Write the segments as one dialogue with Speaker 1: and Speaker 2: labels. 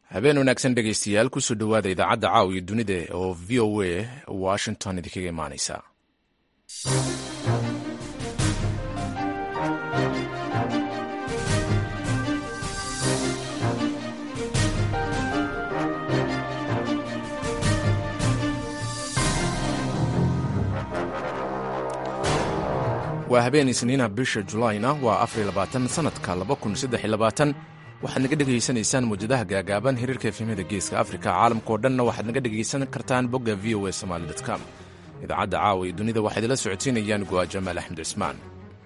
Speaker 1: habeen wanaagsan dhegaystayaal kusoo dhowaada idaacadda caaw iyo dunida oo v o a washington idinkaga imaanaysa waa habeen isniina bisha julaayna waa afarilabaatan sannadka waxaad naga dhegaysanaysaan muwjadaha gaagaaban hiriirka efemada geeska afrika caalamkao dhanna waxaad naga dhegaysan kartaan bogga v o a somaali com idaacadda caawa iyo dunida waxaa idila socodsiinayaan go'a jamaal axmed cismaan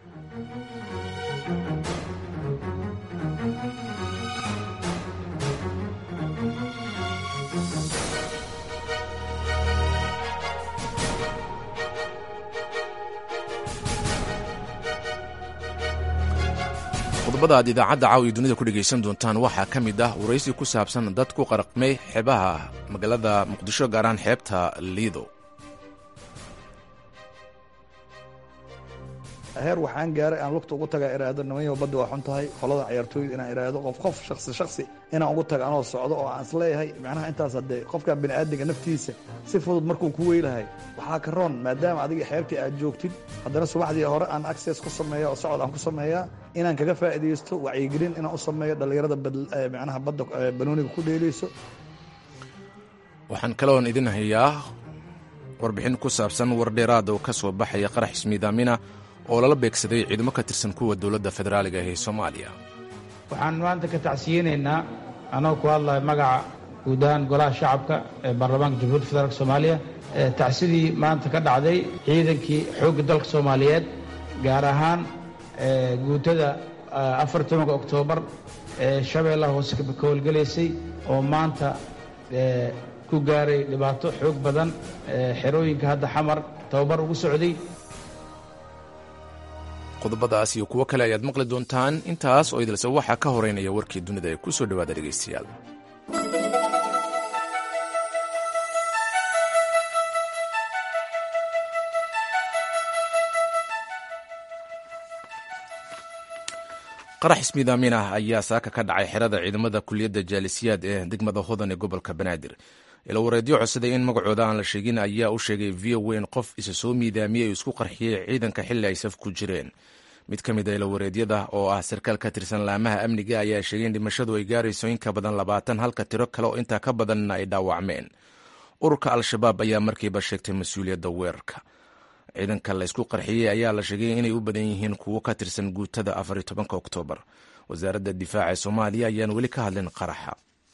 Speaker 1: qodobada aad idaacadda caaw iyo dunida ku dhegaysan doontaan waxaa ka mid ah waraysi ku saabsan dad ku qaraqmay xeebaha magaalada muqdisho gaaraan xeebta liido
Speaker 2: heer waxaan gaaray aan lugta ugu tagaa iraado nimanyo badda waa xun tahay qolada ciyaartooyda inaan iraado qof qof shaksi shaksi inaan ugu taga anoo socdo oo aan isleeyahay macnaha intaas haddee qofka bini aadamka naftiisa si fudud markuu ku weylahay waxaa ka roon maadaama adiga xeebtii aad joogtid haddana subaxdii hore aan access ku sameeya oo socod aan ku sameeyaa inaan kaga faa'iidaysto wacyigelin inaan u sameeyo dhallinyarada macnaha badda banooniga ku dheelayso
Speaker 1: waxaan kaloon idin hayaa warbixin ku saabsan war dheeraada oo ka soo baxaya qarax ismiidaamina oo lala beegsaday ciidamo ka tirsan kuwa dowladda federaaliga ee soomaaliya
Speaker 3: waxaan maanta ka tacsiyeynaynaa annagoo ku hadlaya magaca guud ahaan golaha shacabka ee baarlamaanka jamhuuiyadda federaalk soomaaliya tacsidii maanta ka dhacday ciidankii xoogga dalka soomaaliyeed gaar ahaan guutada afar tobanka oktoobar ee shabeellaha hoose ka howlgelaysay oo maanta ku gaaray dhibaato xoog badan xerooyinka hadda xamar tababar ugu socday
Speaker 1: qodobadaas iyo kuwo kale ayaad maqli doontaan intaas oo idilse waxaa ka horeynaya warkii dunida ee ku soo dhowaada dhegaystayaal qarax ismiidaamin ah ayaa saaka ka dhacay xerada ciidamada kuliyadda jaalisiyaad ee degmada hodan ee gobolka banaadir ilawareedyo codsaday in magacooda aan la sheegin ayaa u sheegay v o in qof isa soo miidaamiyey oo isku qarxiyey ciidanka xilli ay saf ku jireen mid ka mid a ilawareedyada oo ah sarkaal ka tirsan laamaha amniga ayaa sheegay in dhimashadu ay gaarayso in ka badan labaatan halka tiro kale oo intaa ka badanna ay dhaawacmeen ururka al-shabaab ayaa markiiba sheegtay mas-uuliyadda weerarka ciidanka la ysku qarxiyey ayaa la sheegay inay u badan yihiin kuwo ka tirsan guutada afariyo tobanka oktoobar wasaaradda difaaca ee soomaaliya ayaan weli ka hadlin qaraxa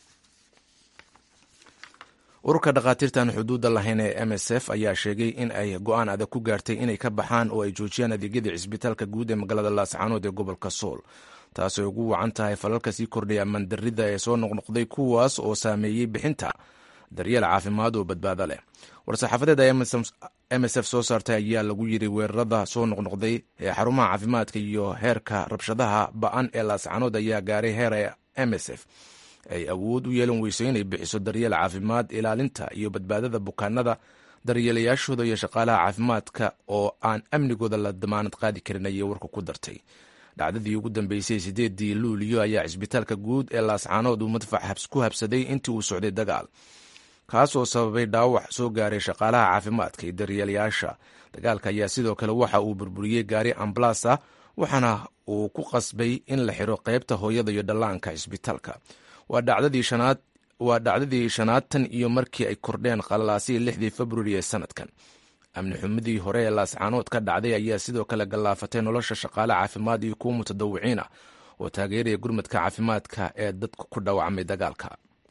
Speaker 1: ururka dhakhaatiirtan xuduudda lahayn ee m s f ayaa sheegay in ay go-aan adag ku gaartay inay ka baxaan oo ay joojiyaan adeegyada cisbitaalka guud ee magaalada laascaanood ee gobolka sool taasay ugu wacan tahay falalka sii kordhaya amandarida ee soo noqnoqday kuwaas oo saameeyey bixinta daryeel caafimaad oo badbaado leh war-saxaafadeed ay m s f soo saartay ayaa lagu yiri weerarada soo noqnoqday ee xarumaha caafimaadka iyo heerka rabshadaha ba-an ee laascaanood ayaa gaaray heer ee m s f ay awood u yeelan weyso inay bixiso daryeel caafimaad ilaalinta iyo badbaadada bukaanada daryeelayaashooda iyo shaqaalaha caafimaadka oo aan amnigooda la damaanad qaadi karin ayay warka ku dartay dhacdadii ugu dambeysay sideedii luuliyo ayaa cisbitaalka guud ee laascaanood uu madfac ku habsaday intii uu socday dagaal kaasoo sababay dhaawac soo gaaray shaqaalaha caafimaadka iyo daryeelayaasha dagaalka ayaa sidoo kale waxa uu burburiyey gaari ambalasa waxaana uu ku qasbay in la xiro qeybta hooyada iyo dhallaanka cisbitaalka waa dhacdadii shanaad waa dhacdadii shanaad tan iyo markii ay kordheen qalalaasihii lixdii februari ee sanadkan amni xumadii hore ee laascaanood ka dhacday ayaa sidoo kale gallaafatay nolosha shaqaale caafimaad iyo kuwa mutadawiciin ah oo taageeraya gurmadka caafimaadka ee dadka ku dhaawacmay dagaalka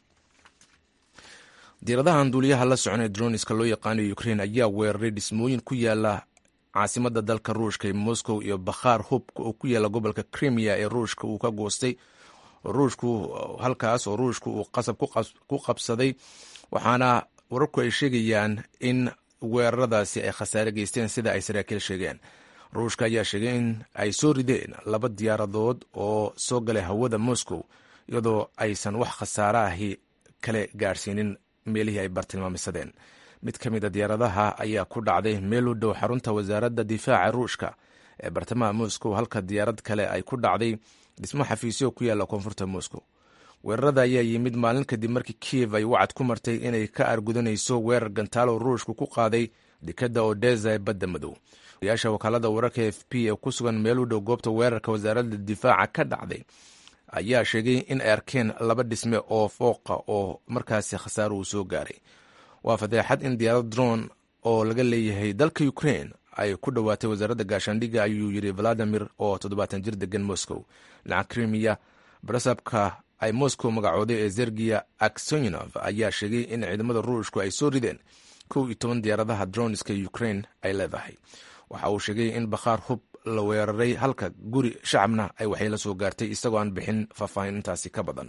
Speaker 1: diiradahan duuliyaha la soconee droniska loo yaqaanayo ukrein ayaa weeraray dhismooyin ku yaala caasimada dalka ruushka ee moscow iyo bakhaar hubka oo ku yaala gobolka krimiya ee ruushka uu ka goostay ruushku halkaas oo ruushku uu qasab ku qabsaday waxaana wararku ay sheegayaan in weeraradaasi ay khasaare geysteen sida ay saraakiil sheegeen ruushka ayaa sheegay in ay soo rideen laba diyaaradood oo soo galay hawada moscow iyadoo aysan wax khasaare ahi kale gaadhsiinin meelihii ay bartilmaamisadeen mid ka mid a diyaaradaha ayaa ku dhacday meel u dhow xarunta wasaaradda difaaca ruushka ee bartamaha moscow halka diyaarad kale ay ku dhacday dhismo xafiisyo ku yaalla koonfurta moscow weerarada ayaa yimid maalin kadib markii kiev ay wacad ku martay inay ka argudanayso weerar gantaalo ruushku ku qaaday dekadda odesa ee badda madow yaasha wakaalada wararka f p ee ku sugan meel u dhow goobta weerarka wasaaradda difaaca ka dhacday ayaa sheegay in ay arkeen laba dhisme oo fooqa oo markaasi khasaaro uu soo gaaray waa fadeexad in diyaarad dron oo laga leeyahay dalka ukraine ay ku dhowaatay wasaaradda gaashaandhigga ayuu yidhi valadimir oo toddobaatan jir degan moscow dhinaca krimiya barasabka ay moscow magacooday ee zergiya aksonov ayaa sheegay in ciidamada ruushku ay soo rideen kow iyo toban diyaaradaha droniska ukraine ay leedahay waxa uu sheegay in bakhaar hub la weeraray halka guri shacabna ay waxyeelo soo gaartay isagoo aan bixin faahfaahin intaasi ka badan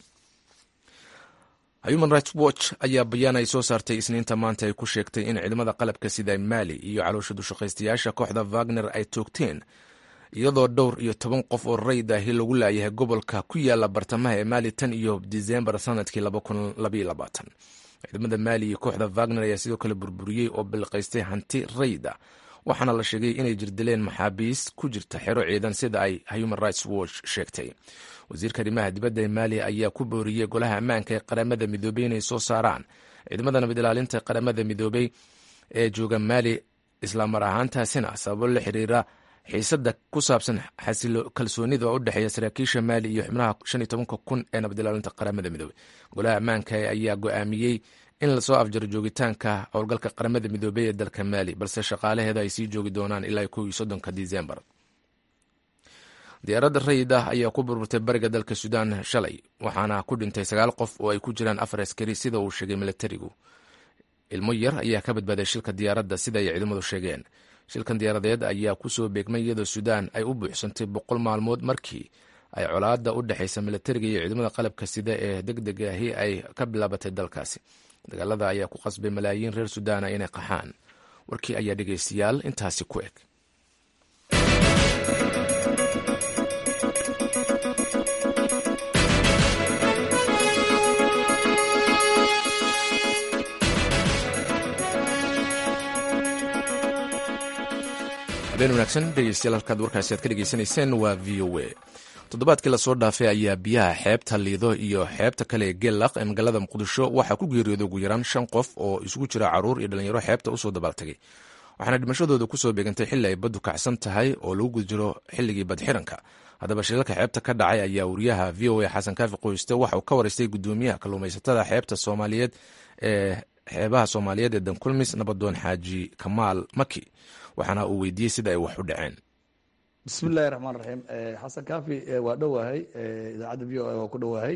Speaker 1: human rights watch ayaa bayaan ay soo saartay isniinta maanta ay ku sheegtay in ciidamada qalabka sida maali iyo caloosha dushaqaystayaasha kooxda wagner ay toogteen iyadoo dhowr iyo toban qof oo rayd ahi lagu laayahay gobolka ku yaala bartamaha ee maali tan iyo disembar sanadkii ciidamada maali iyo kooxda wagner ayaa sidoo kale burburiyey oo bilqaystay hanti rayda waxaana la sheegay inay jirdileen maxaabiis ku jirta xero ciidan sida ay human rights watch sheegtay wasiirka arrimaha dibadda ee maali ayaa ku booriyey golaha ammaanka ee qaramada midoobey inay soo saaraan ciidamada nabad ilaalinta qaramada midoobey ee jooga maali islamar ahaantaasina sababo la xiriira xiisada ku saabsan kalsoonida oo u dhexeeya saraakiisha maali iyo xubnaha shan iyo tobanka kun ee nabad ilaalinta qaramada midoobey golaha ammaanka ayaa go-aamiyey in lasoo afjaro joogitaanka howlgalka qaramada midoobey ee dalka maali balse shaqaalaheeda ay sii joogi doonaan ilaa kow iyo soddonka disembar diyaaradda rayid ah ayaa ku burburtay bariga dalka suudaan shalay waxaana ku dhintay sagaal qof oo ay ku jiraan afar askari sida uu sheegay milatarigu ilmo yar ayaa ka badbaaday shilka diyaaradda sida ay ciidamadu sheegeen shilkan diyaaradeed ayaa kusoo beegmay iyadoo suudaan ay u buuxsantay boqol maalmood markii ay colaada u dhexaysa milatariga iyo ciidamada qalabka sida ee deg deg ahi ay ka bilaabatay dalkaasi dagaalada ayaa ku qasbay malaayiin reer sudaana inay qaxaan warkii ayaa dhegaystayaal intaasi ku eg habeen wanaagsan dhegeystayaal halkaad warkaasi aad ka dhegeysanayseen waa v o a toddobaadkii lasoo dhaafay ayaa biyaha xeebta liido iyo xeebta kale ee geelaq ee magaalada muqdisho waxaa ku geeriyooday ugu yaraan shan qof oo isugu jira caruur iyo dhalinyaro xeebta usoo dabaaltagay waxaana dhimashadooda kusoo beegantay xilli ay baddu kacsan tahay oo lagu guda jiro xilligii badxiranka haddaba shilalka xeebta ka dhacay ayaa wariyaha v o a xasan kaafi qoyste waxa uu ka waraystay gudoomiyaha kalluumaysatada xeebta soomaaliyeed ee xeebaha soomaaliyeed ee dankulmis nabadoon xaaji kamaal maki waxaana uu weydiiyey sida ay wax u dhaceen
Speaker 2: bismi illahi raxmaan raxiim xasan kaafi waa dhowahay idaacadda v o a waa ku dhowahay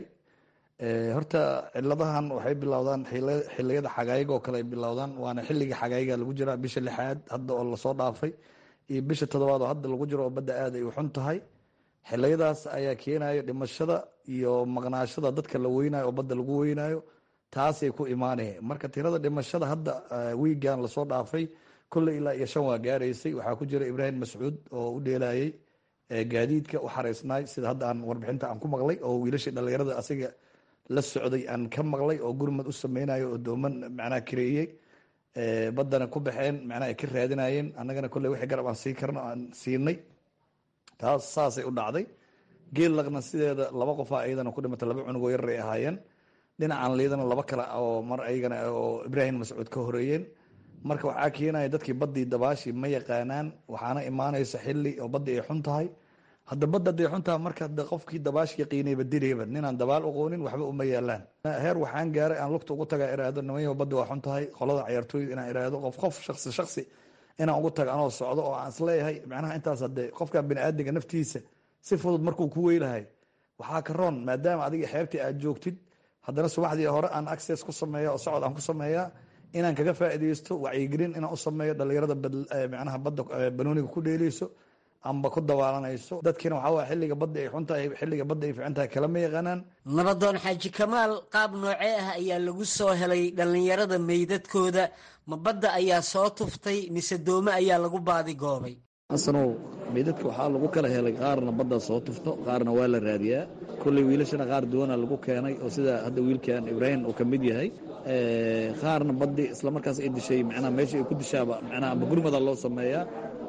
Speaker 2: horta ciladahan waxay bilowdaan xiliyada xagaayiga oo kale ay bilowdaan waana xilligii xagaayiga lagu jiraa bisha lixaad hadda oo lasoo dhaafay iyo bisha toddobaad oo hadda lagu jiro oo badda aad ay u xun tahay xiliyadaas ayaa keenayo dhimashada iyo maqnaashada dadka la weynayo oo badda lagu weynayo taasay ku imaanaya marka tirada dhimashada hadda wiigan lasoo dhaafay kolley ilaa iyo shan waa gaaraysay waxaa ku jira ibraahim mascuud oo u dheelayay gaadiidka u xaraysnaay sida hadda aan warbixinta aan ku maqlay oo wiilashii dhallinyarada asiga la socday aan ka maqlay oo gurmad u sameynayo oo dooman macnaha kareeyey baddana ku baxeen macnaha ay ka raadinayeen annagana kolley wixii garab aan sii karno aan siinay taas saasay u dhacday geel laqna sideeda laba qofaa iyadana ku dhimatay laba cunugoo yarar ay ahaayeen dhinacan liidana laba kale oo mar ayagana oo ibraahim mascuud ka horeeyeen marka waxaa keenaya dadkii baddii dabaashii ma yaqaanaan waxaana imaanaysa xili oo baddi ay xun tahay hadda badda haday xun tahay marka qofkii dabaash yaqiinayba direyba ninaan dabaal aqoonin waxba uma yaalaan heer waxaan gaaray aan lugta ugu tagaa iraahdo nimanyo baddi waa xun tahay qolada ciyaartooyda inaan iraahdo qof qof shaksi shaksi inaan ugu tago anoo socdo oo aan isleeyahay macnaha intaas hade qofka biniaadamka naftiisa si fudud markuu ku weylahay waxaa ka roon maadaama adiga xeebtii aad joogtid haddana subaxdii hore aan access ku sameeya oo socod aan ku sameeyaa inaan kaga faaideysto wacyigelin inaan u sameeyo dhalinyarada manaha badda banooniga ku dheeleyso amba ku dabaalanayso dadkiina waxaa waay xilliga badda ay xuntahay xilliga badda ay fiican tahay kalama yaqaanaan
Speaker 4: nabadoon xaaji kamaal qaab noocee ah ayaa lagu soo helay dhallinyarada meydadkooda ma badda ayaa soo tuftay mise doome ayaa lagu baadi goobay
Speaker 2: xasanow meydadka waxaa lagu kala helay qaarna badda soo tufto qaarna waa la raadiyaa kolley wiilashana qaar duwana lagu keenay oo sida hadda wiilkan ibraahim uu ka mid yahay qaarna baddi isla markaas ay dishay macnaha meesha ay ku dishaaba macnaha amba gurmada loo sameeyaa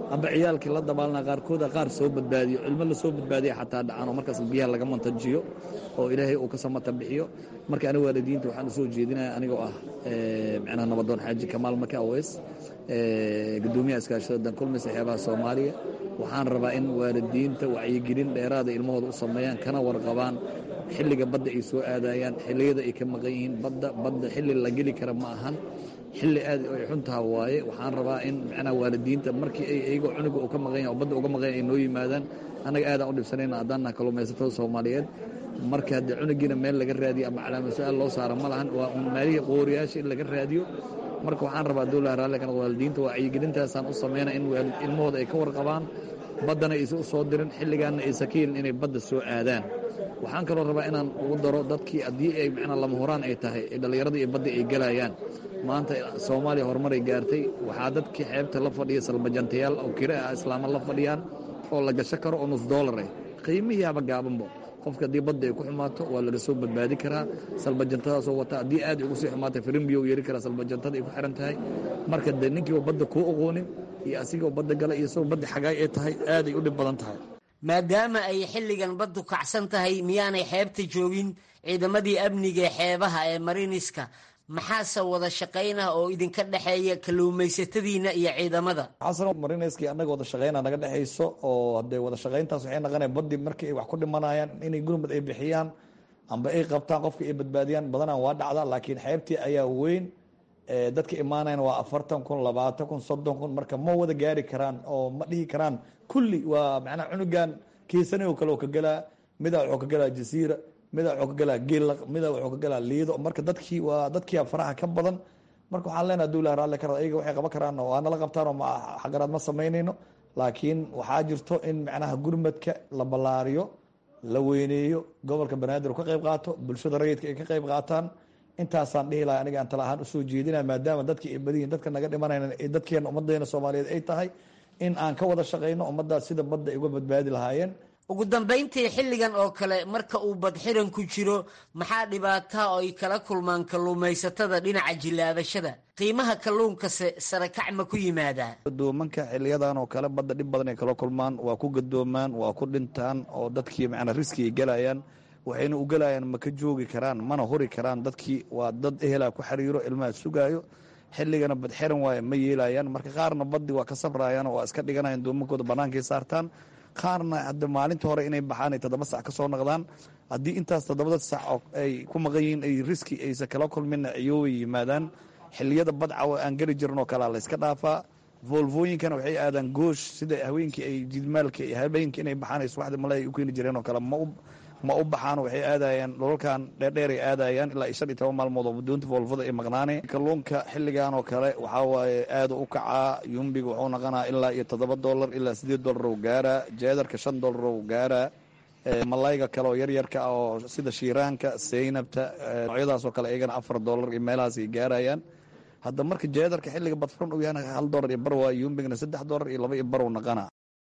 Speaker 2: amba ciyaalkii la dabaalna qaarkooda qaar soo badbaadiyo cilmo la soo badbaadiya xataa dhacaan oo markaas biyaha laga mantajiyo oo ilaahay uu ka samata bixiyo marka aniga waalidiinta waxaan usoo jeedinaya anigoo ah micnaha nabadoon xaaji kamaal maka aweys gudoomiyaha iskaashada dankulmis xeebaha soomaaliya waxaan rabaa in waalidiinta wacyigelin dheeraada ilmahooda u sameeyaan kana warqabaan xilliga badda ay soo aadayaan xilliyada ay ka maqan yihiin badda badda xilli la geli kara ma ahan xilli aad ay xuntaha waaye waxaan rabaa in macnaha waalidiinta markii ay iyagoo cunuga uu ka maqan yahay oo badda uga maqan yahay ay noo yimaadaan annaga aadaan u dhibsanayna haddaan naha kalluumaysatada soomaaliyeed marka haddii cunugiina meel laga raadiyo ama calaamad su-aal loo saara ma lahan waa un maalihii qooriyaasha in laga raadiyo marka waxaan rabaa dowlaha raalli kana waalidiinta wacyigelintaasaan u samayna in ilmahooda ay ka warqabaan baddana aysan u soo dirin xilligaanna aysan ka yelin inay badda soo aadaan waxaan kaloo rabaa inaan ugu daro dadkii haddii ay macnaa lama horaan ay tahay ee dhallinyaradii iyo badda ay gelayaan maanta soomaaliya horumaray gaartay waxaa dadkii xeebta la fadhiya salbajantayaal oo kire ah islaama la fadhiyaan oo la gasho karo oo nus doolar ah qiimihii haba gaabanbo qofka haddii badda ay ku xumaato waa laga soo badbaadi karaa salbajantadaasoo wata haddii aad ugu sii xumaatay firimbiyo yeeri karaa salbajantada ay ku xihan tahay marka dee ninkiiba badda kuu oqoonin iyo asigoo badda gala iyo isagoo badda xagaay ay tahay aaday u dhib badan tahay
Speaker 4: maadaama ay xilligan baddu kacsan tahay miyaanay xeebta joogin ciidamadii amniga ee xeebaha ee mariniska maxaase wada shaqaynah oo idinka dhexeeya kalluumaysatadiina iyo ciidamada
Speaker 2: xasan marinayskii annaga wada shaqayna naga dhexayso oo hadee wada shaqayntaas waxay naqanaya baddi markii ay wax ku dhimanayaan inay gurmud ay bixiyaan amba ay qabtaan qofka ay badbaadiyaan badanaan waa dhacda laakiin xeebtii ayaa weyn dadka imaanayan waa afartan kun labaatan kun soddon kun marka ma wada gaari karaan oo ma dhihi karaan kulli waa macnaha cunugan kiisani oo kale oo ka gelaa midaa wuxuu ka gelaa jasiira midaa wuxuu ka gelaa geellaq midaa wuxuu ka gelaa liido marka dadkii waa dadkia faraha ka badan marka waxaan leenaha dowlaha raalli kara ayaga waxay qaban karaan waa nala qabtaan oo xaqaraad ma samaynayno laakiin waxaa jirto in macnaha gurmadka la ballaariyo la weyneeyo gobolka banaadir ka qayb qaato bulshada rayidka ay ka qayb qaataan intaasaan dhihi lahay aniga aan tala ahaan usoo jeedinaya maadaama dadkii ay badiyihin dadka naga dhimanayna ee dadkeena ummaddeena soomaaliyeed ay tahay in aan ka wada shaqayno ummaddaas sida badda ay uga badbaadi lahaayeen
Speaker 4: ugu dambayntii xilligan oo kale marka uu badxiran ku jiro maxaa dhibaataa oo ay kala kulmaan kalluumaysatada dhinaca jillaabashada qiimaha kalluunkase sarakac ma ku yimaadaa
Speaker 2: gadoomanka xiliyadan oo kale badda dhib badan ay kala kulmaan waa ku gadoomaan waa ku dhintaan oo dadkii macnaa riski ay gelayaan waxayna u gelayaan ma ka joogi karaan mana hori karaan dadkii waa dad ehelaa ku xiriiro ilmaha sugaayo xilligana badxiran waaye ma yeelayaan marka qaarna baddi waa ka sabrayaan oo waa iska dhiganayan doomankooda bannaankay saartaan qaarna hadda maalinta hore inay baxaan ay toddoba sac ka soo noqdaan haddii intaas toddobada sac oo ay ku maqan yihiin ay riski aysan kala kulminna ciyoobay yimaadaan xilliyada badcawa aan geli jirin oo kalea layska dhaafaa volvooyinkana waxay aadaan goosh sida haweenkii ay jidmaalka iyo habeenkii inay baxaan ay subaxda male ay u keeni jireen oo kale ma ma u baxaan waxay aadayaan dholalkan dheerdheer ay aadayaan ilaa shan iyo toban maalmood oo doonta volvada ay maqnaaneen kalluunka xilligan oo kale waxaa waaye aada u kacaa yumbiga wuxuu naqanaa ilaa iyo toddoba dollar ilaa sideed dollar oo gaaraa jeedarka shan dollar oo gaaraa malayga kale oo yaryarka ah oo sida shiiraanka seynabta noocyadaas oo kale iyagana afar dollar iyo meelahaas ay gaarayaan hadda marka jeedarka xilliga badfuran uu yahana hal dollar iyo bar waa yumbigna saddex dollar iyo laba iyo bar uu naqanaa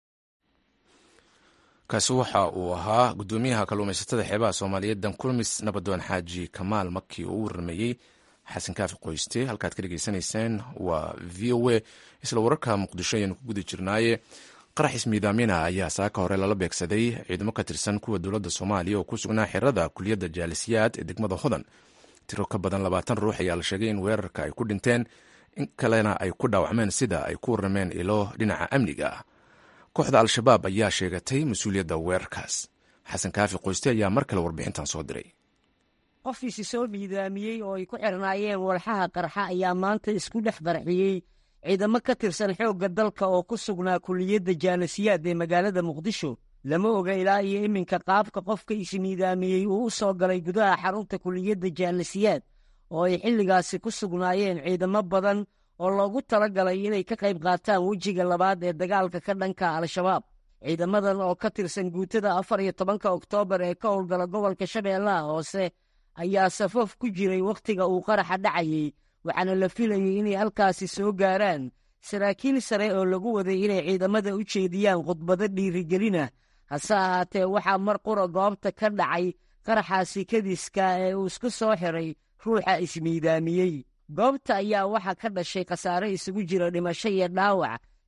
Speaker 1: kaasi waxa uu ahaa gudoomiyaha kalluumaysatada xeebaha soomaaliyeed dankulmis nabadoon xaaji kamaal maki oo u warrameeyey xasan kaafi qoyste halkaad ka dhegeysanayseen waa v o a isla wararka muqdisho ayaynu ku guda jirnaaye qarax ismiidaamina ayaa saaka hore lala beegsaday ciidamo ka tirsan kuwa dowladda soomaaliya oo ku sugnaa xerada kuliyadda jaalisiyaad ee degmada hodan tiro ka badan labaatan ruux ayaa la sheegay in weerarka ay ku dhinteen in kalena ay ku dhaawacmeen sida ay ku warrameen ilo dhinaca amniga ah kooxda al-shabaab ayaa sheegatay mas-uuliyadda weerarkaas xasan kaafi qoyste ayaa mar kale warbixintan soo diray
Speaker 4: qofkiisi soo miidaamiyey oo ay ku xirnaayeen walxaha qarxa ayaa maanta isku dhex qarxiyey ciidamo ka tirsan xoogga dalka oo ku sugnaa kuliyadda jaalasiyaad ee magaalada muqdisho lama oga ilaa iyo iminka qaabka qofka ismiidaamiyey uu u soo galay gudaha xarunta kuliyadda jaalasiyaad oo ay xilligaasi ku sugnaayeen ciidamo badan oo loogu tala galay inay ka qayb qaataan wejiga labaad ee dagaalka ka dhanka al-shabaab ciidamadan oo ka tirsan guutada afar iyo tobanka oktoobar ee ka howlgala gobolka shabeellaha hoose ayaa safaf ku jiray wakhtiga uu qaraxa dhacayey waxaana la filayey inay halkaasi soo gaaraan saraakiil sare oo lagu waday inay ciidamada u jeediyaan khudbado dhiirigelina hase ahaatee waxaa mar qura goobta ka dhacay qaraxaasi kadiska ee uu isku soo xiray ruuxa ismiidaamiyey goobta ayaa waxaa ka dhashay khasaare isugu jira dhimasho iyo dhaawac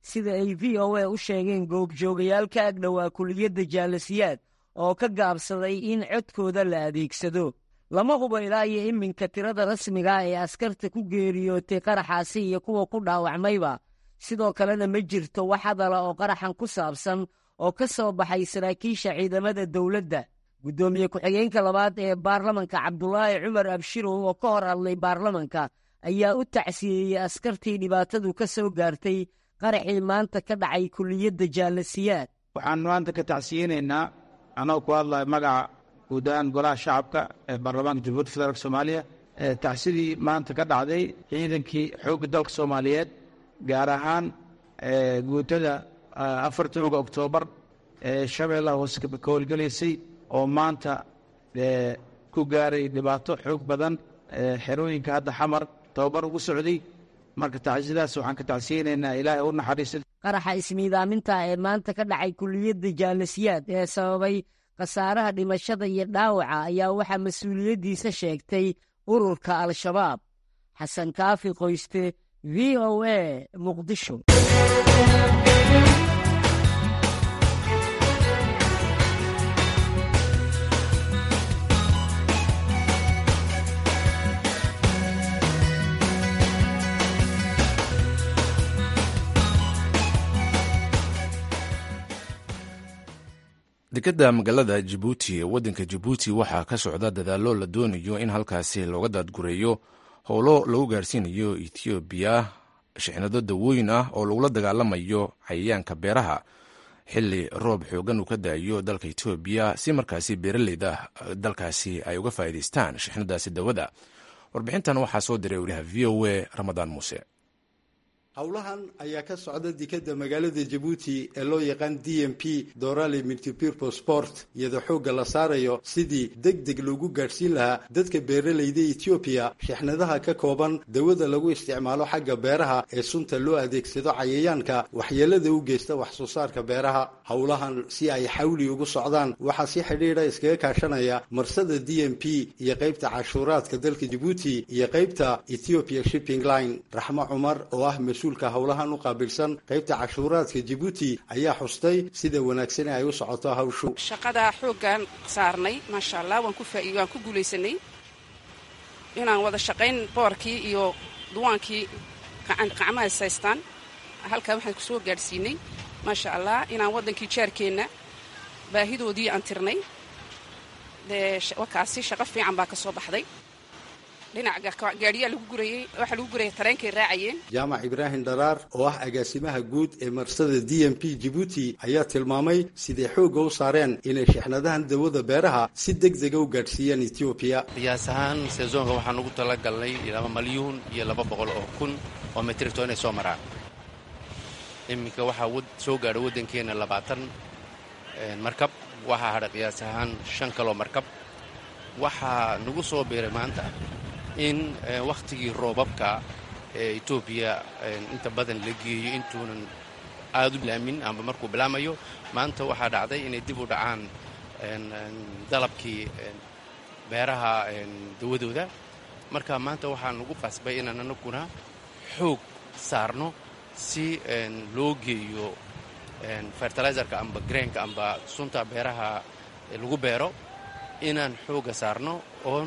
Speaker 4: sida ay v o a u sheegeen goobjoogayaal ka agdhowaa kuliyadda jaalasiyaad oo ka gaabsaday in codkooda la adeegsado lama hubo ilaa iyo iminka tirada rasmiga ee askarta ku geeriyootay qaraxaasi iyo kuwa ku dhaawacmayba sidoo kalena ma jirto wax hadala oo qaraxan ku saabsan oo ka soo baxay saraakiisha ciidamada dowladda guddoomiye ku-xigeenka labaad ee baarlamanka cabdulaahi cumar abshirow oo ka hor hadlay baarlamanka ayaa u tacsiyeeyey askartii dhibaatadu ka soo gaartay qaraxii maanta ka dhacay kuliyadda jaalasiyaad
Speaker 3: waxaan maanta ka tacsiyeynaynaa anoo ku hadlaya magaca guud ahaan golaha shacabka ee baarlamaanka jamhuuiyadda federaalk soomaaliya tacsidii maanta ka dhacday ciidankii xoogga dalka soomaaliyeed gaar ahaan guutada afartoga oktoobar ee shabeellaha hoose ka howlgelaysay oo maanta ku gaaray dhibaato xoog badan xerooyinka hadda xamar tababar ugu socday marka tacsiyadaas waxaan ka tacsiyeynaynaa ilaahay u naxariista
Speaker 4: qaraxa ismiidaaminta ee maanta ka dhacay kuliyadda jaalasiyaad ee sababay khasaaraha dhimashada iyo dhaawaca ayaa waxaa mas-uuliyaddiisa sheegtay ururka al-shabaab xasan kaafi qoyste v o a muqdisho
Speaker 1: dekadda magaalada jabuuti ee waddanka jabuuti waxaa ka socda dadaallo la doonayo in halkaasi looga daadgureeyo howlo lagu gaarsiinayo etoobiya shixnado dawooyin ah oo lagula dagaalamayo cayayaanka beeraha xilli roob xoogan uu ka daayo dalka etoobiya si markaasi beeraleyda dalkaasi ay uga faa'iidaystaan shixnadaasi dawada warbixintan waxaa soo diray wariyaha v o a ramadaan muuse
Speaker 5: howlahan ayaa ka socda dekadda magaalada jabuuti ee loo yaqaan d m p dorale multipurpo sport iyadoo xoogga la saarayo sidii deg deg loogu gaadhsiin lahaa dadka beeralayda etoobiya shixnadaha ka kooban dawada lagu isticmaalo xagga beeraha ee sunta loo adeegsado cayayaanka waxyeelada u geysta wax soo saarka beeraha howlahan si ay xawli ugu socdaan waxaa si xidhiidha iskaga kaashanaya marsada d m p iyo qaybta cashuuraadka dalka jabuuti iyo qaybta ethiopia shipping line raxmo cumar oo ah mas-uulka howlahan u qaabilsan qaybta cashuuraadka jabuuti ayaa xustay sida wanaagsan ay u socoto hawshu
Speaker 6: shaqada xooggan saarnay maasha allah waan ku faa waan ku guulaysanay inaan wada shaqayn boorkii iyo duwaankii qacmaha saystaan halkaa waxaan kusoo gaadhsiinay maasha allah inaan waddankii jaarkeenna baahidoodii aan tirnay dee wakaasi shaqo fiican baa ka soo baxday dhinaca gaadhiyaa lagu gurayey waxaa lagu gurayay tareenkay raacayeen
Speaker 5: jaamac ibraahim dharaar oo ah agaasimaha guud ee marsada d m p jabuuti ayaa tilmaamay siday xoogga u saareen inay shixnadahan dawada beeraha si deg dega u gaadhsiiyaan etoobiya
Speaker 7: qiyaas ahaan sezoonka waxaan ugu talagalnay laba malyuun iyo laba boqol oo kun oo metricto inay soo maraan iminka waxaa soo gaadha waddankeenna labaatan markab waxaa hadha qiyaas ahaan shan kaloo markab waxaa nagu soo biiray maanta in wakhtigii roobabka ee etoobiya inta badan la geeyo intuunan aad u bilaamin amba markuu bilaamayo maanta waxaa dhacday inay dib u dhacaan dalabkii beeraha dawadooda marka maanta waxaa nagu qasbay inaan anaguna xoog saarno si loo geeyo fertilizerka amba greenka amba sunta beeraha lagu beero inaan xoogga saarno oon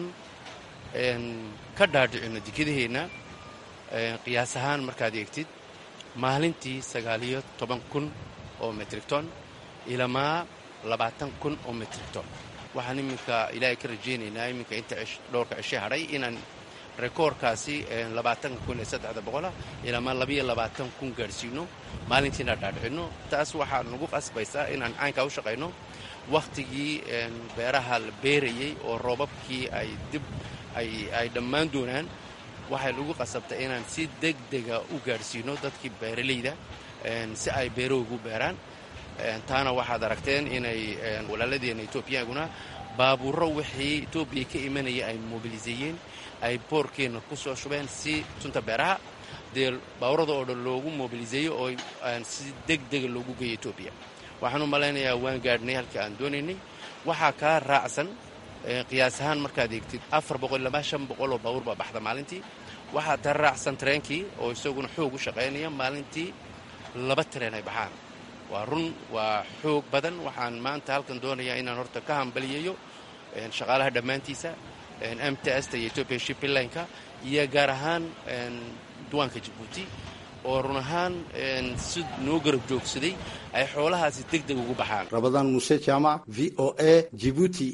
Speaker 7: ka dhaadhicino dekedaheenna qiyaas ahaan markaad eegtid maalintii sagaaliyo toban kun oo metricton ilamaa labaatan kun oo metricton waxaan iminka ilaahay ka rajaynaynaa iminka inta dhowrka cishe hadhay inaan rekoorkaasi labaatan kun iyo saddexda boqola ilamaa labayo labaatan kun gaadhsiino maalintiina dhaadhicino taas waxaa nagu qasbaysaa inaan caynkaa u shaqayno wakhtigii beeraha la beerayey oo roobabkii ay dib ay dhammaan doonaan waxay lagu qasabtay inaan si deg dega u gaadhsiino dadkii beeralayda si ay beerahoogu beeraan taana waxaad aragteen inay walaaladeenna etoobiyaguna baabuuro wixii etoobiya ka imanaya ay mobiliseeyeen ay boorkeenna ku soo shubeen si sunta beeraha dee baabuurada oo dhan loogu mobiliseeyo oo si deg dega loogu geeyo etoobiya waxaan u malaynayaa waan gaadhnay halkii aan doonaynay waxaa kaa raacsan qiyaas ahaan markaad eegtid afar boqol ilaa shan boqol oo baabuur baa baxda maalintii waxaa taa raacsan tareenkii oo isaguna xoog u shaqaynaya maalintii laba tareen ay baxaan waa run waa xoog badan waxaan maanta halkan doonayaa inaan horta ka hambaliyayo shaqaalaha dhammaantiisa mtsta iyo ethiopia shiplineka iyo gaar ahaan duwaanka jabuuti oo run ahaan si noo garab joogsaday ay xoolahaasi deg deg ugu baxaan
Speaker 5: rabadaan muuse jaamac v o a jibuuti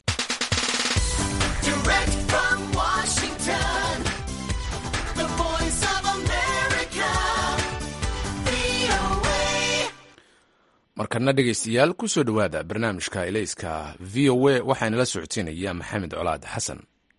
Speaker 1: markana dhegaystayaal ku soo dhowaada barnaamijka elayska v o a waxaanala socodsiinaya maxamed colaad xasan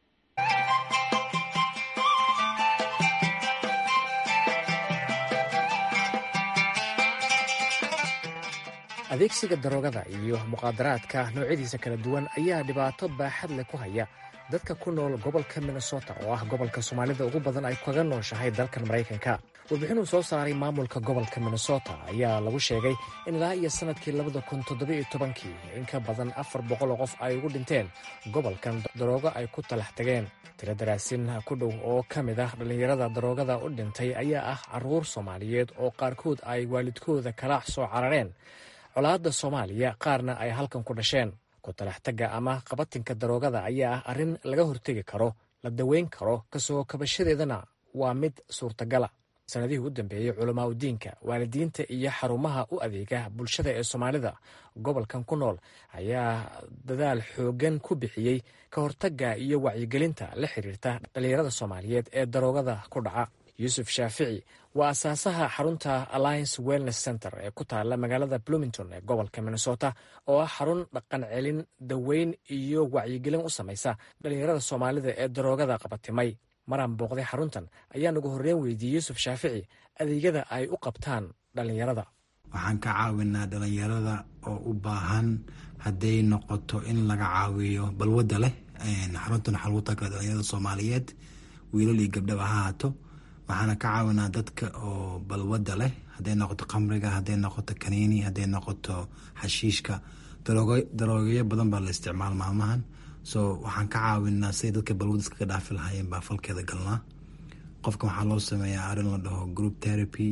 Speaker 8: adeegsiga daroogada iyo muqaadaraadka noocyadiisa kala duwan ayaa dhibaato baaxad leh ku haya dadka ku nool gobolka minnesota oo ah gobolka soomaalida ugu badan ay kaga nooshahay dalkan maraykanka warbixinuu soo saaray maamulka gobolka minnesota ayaa lagu sheegay in ilaa iyo sannadkii labada kun toddobiyo tobankii in ka badan afar boqoloo qof ay ugu dhinteen gobolkan daroogo ay ku talax tageen tiro daraasin ku dhow oo ka mid ah dhallinyarada daroogada u dhintay ayaa ah carruur soomaaliyeed oo qaarkood ay waalidkooda kala soo carareen colaadda soomaaliya qaarna ay halkan ku dhasheen ku talaxtagga ama qabatinka daroogada ayaa ah arrin laga hortegi karo la daweyn karo kasoo kabashadeedana waa mid suurtagala sannadihii u dambeeyey culamaa udiinka waalidiinta iyo xarumaha u adeega bulshada ee soomaalida gobolkan ku nool ayaa dadaal xooggan ku bixiyey ka hortagga iyo wacyigelinta la xiriirta dhallinyarada soomaaliyeed ee daroogada ku dhaca yuusuf shaafici waa asaasaha xarunta alliance wellness center ee ku taala magaalada bloomington ee gobolka minnesota oo ah xarun dhaqan celin daweyn iyo wacyigelin u samaysa dhallinyarada soomaalida ee daroogada qabatimay maraan booqday xaruntan ayaa nagu horreyn weydiiyey yuusuf shaafici adeegyada ay u qabtaan dhallinyarada
Speaker 9: waxaan ka caawinaa dhallinyarada oo u baahan hadday noqoto in laga caawiyo balwadda leh xaruntan waxaa lagu taagala dhallinyarada soomaaliyeed wiilal iyo gabdhaba ha haato waxaana ka caawinaa dadka oo balwadda leh hadday noqoto khamriga hadday noqoto kaniini hadday noqoto xashiishka daroogayo badan baa la isticmaal maalmahan so waxaan ka caawinaa siday dadka balwadda iskaga dhaafi lahaayeen baa falkeeda galnaa qofka waxaa loo sameeyaa arrin la dhaho group therapy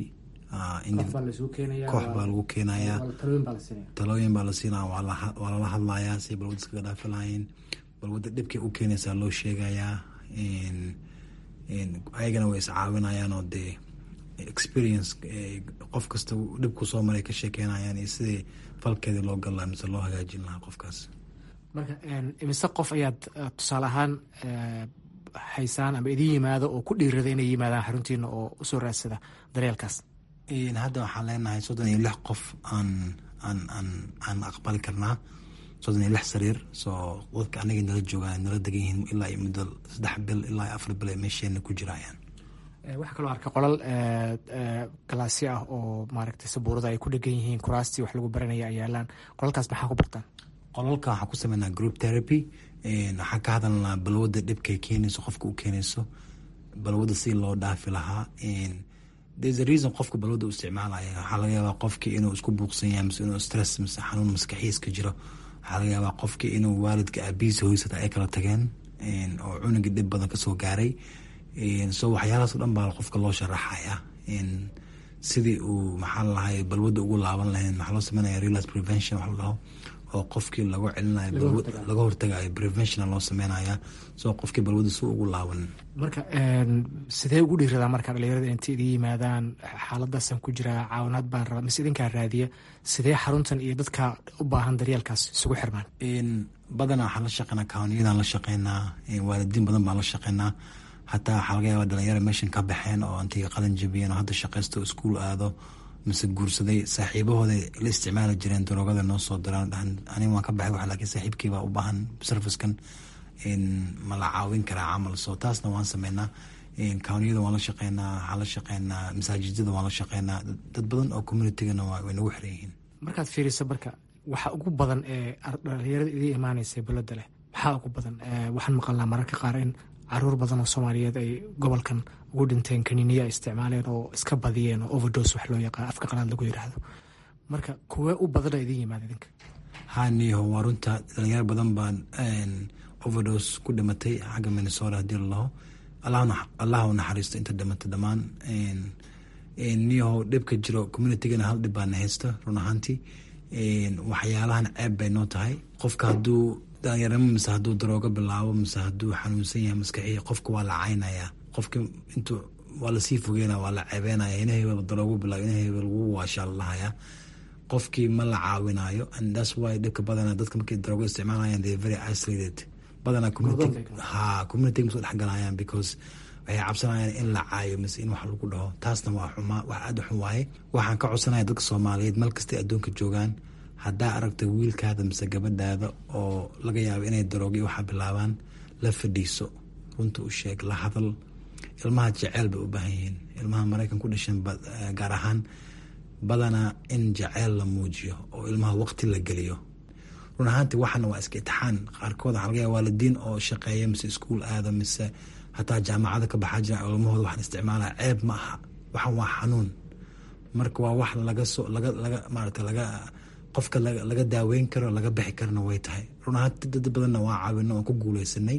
Speaker 9: koox baa lagu keenayaa talooyin baa la siinaya waa lala hadlayaa siday balwadda iskaga dhaafi lahaayeen balwadda dhibkay u keenaysaa loo sheegayaa ayagana way iscaawinayaan oo dee experience qof kasta dhibku soo maray ka sheekeynayaan iyo sidii falkeedii loo gal laha mise loo hagaajin lahaa qofkaas
Speaker 8: marka imise qof ayaad tusaale ahaan haysaan ama idin yimaado oo ku dhiirada inay yimaadaan xaruntiina oo usoo raadsada daryeelkaas
Speaker 9: hadda waxaan leenahay soddon iyo lix qof aan aan aan aan aqbali karnaa soddon iyo lix sariir soo dadka anaga nala joogaan nala degan yihiin ilaa iyo muddo saddex bil ilaa iyo afar bil ay meesheena ku jirayaan
Speaker 8: waxaa kaloo arkay qolal galaasyo ah oo maaragtay sabuurada ay ku dhegan yihiin kuraastii wax lagu baranaya ay yaalaan qolalkaas maxaa ku bartaan
Speaker 9: qolalka waxaan ku sameynaa group therapy waxaan ka hadalnaa balwadda dhibkay keenayso qofka u keenayso balwadda si loo dhaafi lahaa there's a reason qofka balwadda u isticmaalaya waxaa laga yaabaa qofkii inuu isku buuqsan yahay mise inuu stress mise xanuun maskaxiis ka jiro waxaa laga yaabaa qofkii inuu waalidka aabihiisa hoysata ay kala tageen oo cunuga dhib badan kasoo gaaray so waxyaalahaas o dhan baa qofka loo sharaxaya sidii uu maxaa lalahay balwadda ugu laaban lahayn waxaa loo sameynaya realize prevention wax la dhaho oo qofkii lagu celinayo laga hortagayo preventiona loo sameynaya so qofkii balwadda si ugu laaban
Speaker 8: marka sidee ugu dhiiradaa marka dhalinyarada inta idin yimaadaan xaaladaasan ku jiraa caawinaad baan rabaa mise idinkaa raadiya sidee xaruntan iyo dadka u baahan daryeelkaas isugu xirmaan
Speaker 9: badanaa waxaan la shaqeynaa kawniyadaan la shaqeynaa waalidiin badan baan la shaqeynaa hataa waxaa laga yaaba dhalinyaro meeshan ka baxeen oo antay qalin jabiyeen oo hadda shaqaysto iskuul aado mise guursaday saaxiibahooda la isticmaali jireen daroogada noo soo diraan dhahan aniga waan ka baxay wax laakiin saaxiibkiibaa u baahan servicekan ma la caawin karaa camal so taasna waan sameynaa kawniyada waan la shaqeynaa waxaan la shaqeynaa masaajidada waan la shaqeynaa dad badan oo communitygana way nagu xiran yihiin
Speaker 8: markaad fiiriso marka waxa ugu badan ee dhalinyarada idin imaaneysa balada leh maxaa ugu badan waxaan maqalnaa mararka qaar in caruur badan oo soomaaliyeed ay gobolkan ugu dhinteen kaniiniya isticmaaleen oo iska badiyeen oo overdos wax loo yaqaan afka qalaad lagu yiraahdo marka kuwee u badana idin yimaada idinka
Speaker 9: haniho waa runta dhalinyaro badan baan overdos ku dhimatay xagga minnesota haddii lalaho allah u naxariisto inta dhimatay dhammaan niyahow dhibka jiro communitygana hal dhib baana haysto run ahaantii waxyaalahan ceeb bay noo tahay qofka hadduu dhalinyarnimo mise hadduu daroogo bilaabo mise hadduu xanuunsan yahay maskaxiya qofka waa la caynaya qofka intuu waa lasii fogeynaya waa la ceebeynaya ina hebel daroogo bilaabo ina hebel wuu waashaa lalahaya qofkii ma la caawinayo and that's why dhibka badana dadka markay daroogo isticmaalayaan they very isolated badanaa community ha community ma soo dhexgalayaan because waxay cabsanayaan in la caayo mise in wax lagu dhaho taasna waa xumaa wax aada u xun waaye waxaan ka codsanaya dadka soomaaliyeed meel kastay adduunka joogaan haddaa aragta wiilkaada mise gabadhaada oo laga yaabo inay daroogiy waxaa bilaabaan la fadhiiso runta u sheeg la hadal ilmaha jaceyl bay u baahan yihiin ilmaha maraykan ku dhashan gaar ahaan badanaa in jaceyl la muujiyo oo ilmaha waqti la geliyo run ahaanti waxana waa iska itixaan qaarkood waxaa laga yaaba waalidiin oo shaqeeya mise iskuul aada mise hataa jaamacada ka baxaa jira ilmahooda waxaan isticmaalaya ceeb ma aha waxan waa xanuun marka waa wax laga soo laga laga maarata laga qofka laga daaweyn karo laga bixi karana way tahay run ahaanti dad badanna waa caawino oon ku guuleysanay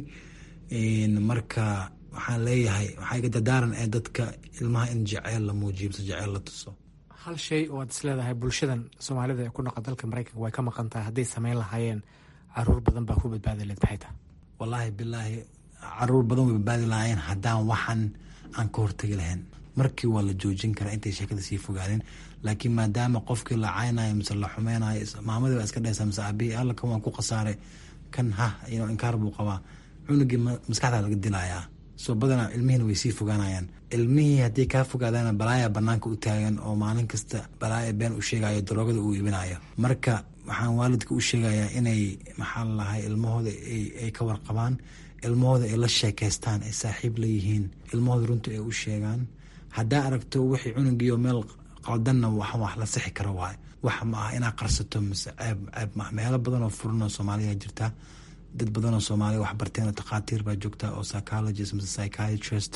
Speaker 9: marka waxaan leeyahay waxaa iga dadaaran ee dadka ilmaha in jaceyl la muujiyo mise jaceyl la tuso
Speaker 8: hal shay oo aad isleedahay bulshadan soomaalida ee ku noqon dalka maraykanka way ka maqan tahay hadday sameyn lahaayeen caruur badan baa ku badbaadi leed maxay tahay
Speaker 9: wallaahi bilaahi caruur badan way badbaadi lahaayeen haddaan waxan aan ka hortegi lahayn markii waa la joojin karaa intay sheekada sii fogaadeen laakiin maadaama qofkii la caynayo mise la xumeynayo maamadii baa iska dhehaysaa mise aabihii alla kan waan ku khasaaray kan ha inkaar buu qabaa cunugii maskaxdaa laga dilayaa soo badanaa ilmihiina way sii fogaanayaan ilmihii haddii kaa fogaadaana balaaya banaanka u taagan oo maalin kasta balaaya been u sheegayo daroogada uu iibinayo marka waxaan waalidka u sheegayaa inay maxaa lalahay ilmahooda ay ka warqabaan ilmahooda ay la sheekeystaan ay saaxiib layihiin ilmahooda runta ay u sheegaan haddaa aragto wixii cunugiio meel qaldanna wax wax la sixi karo waayo wax ma ah inaa qarsato mise ceeb ceeb maaha meelo badan oo furanoo soomaaliya jirta dad badanoo soomaaliya wax barteen oo takhaatiir baa joogta oo psychologist mise psychiatrist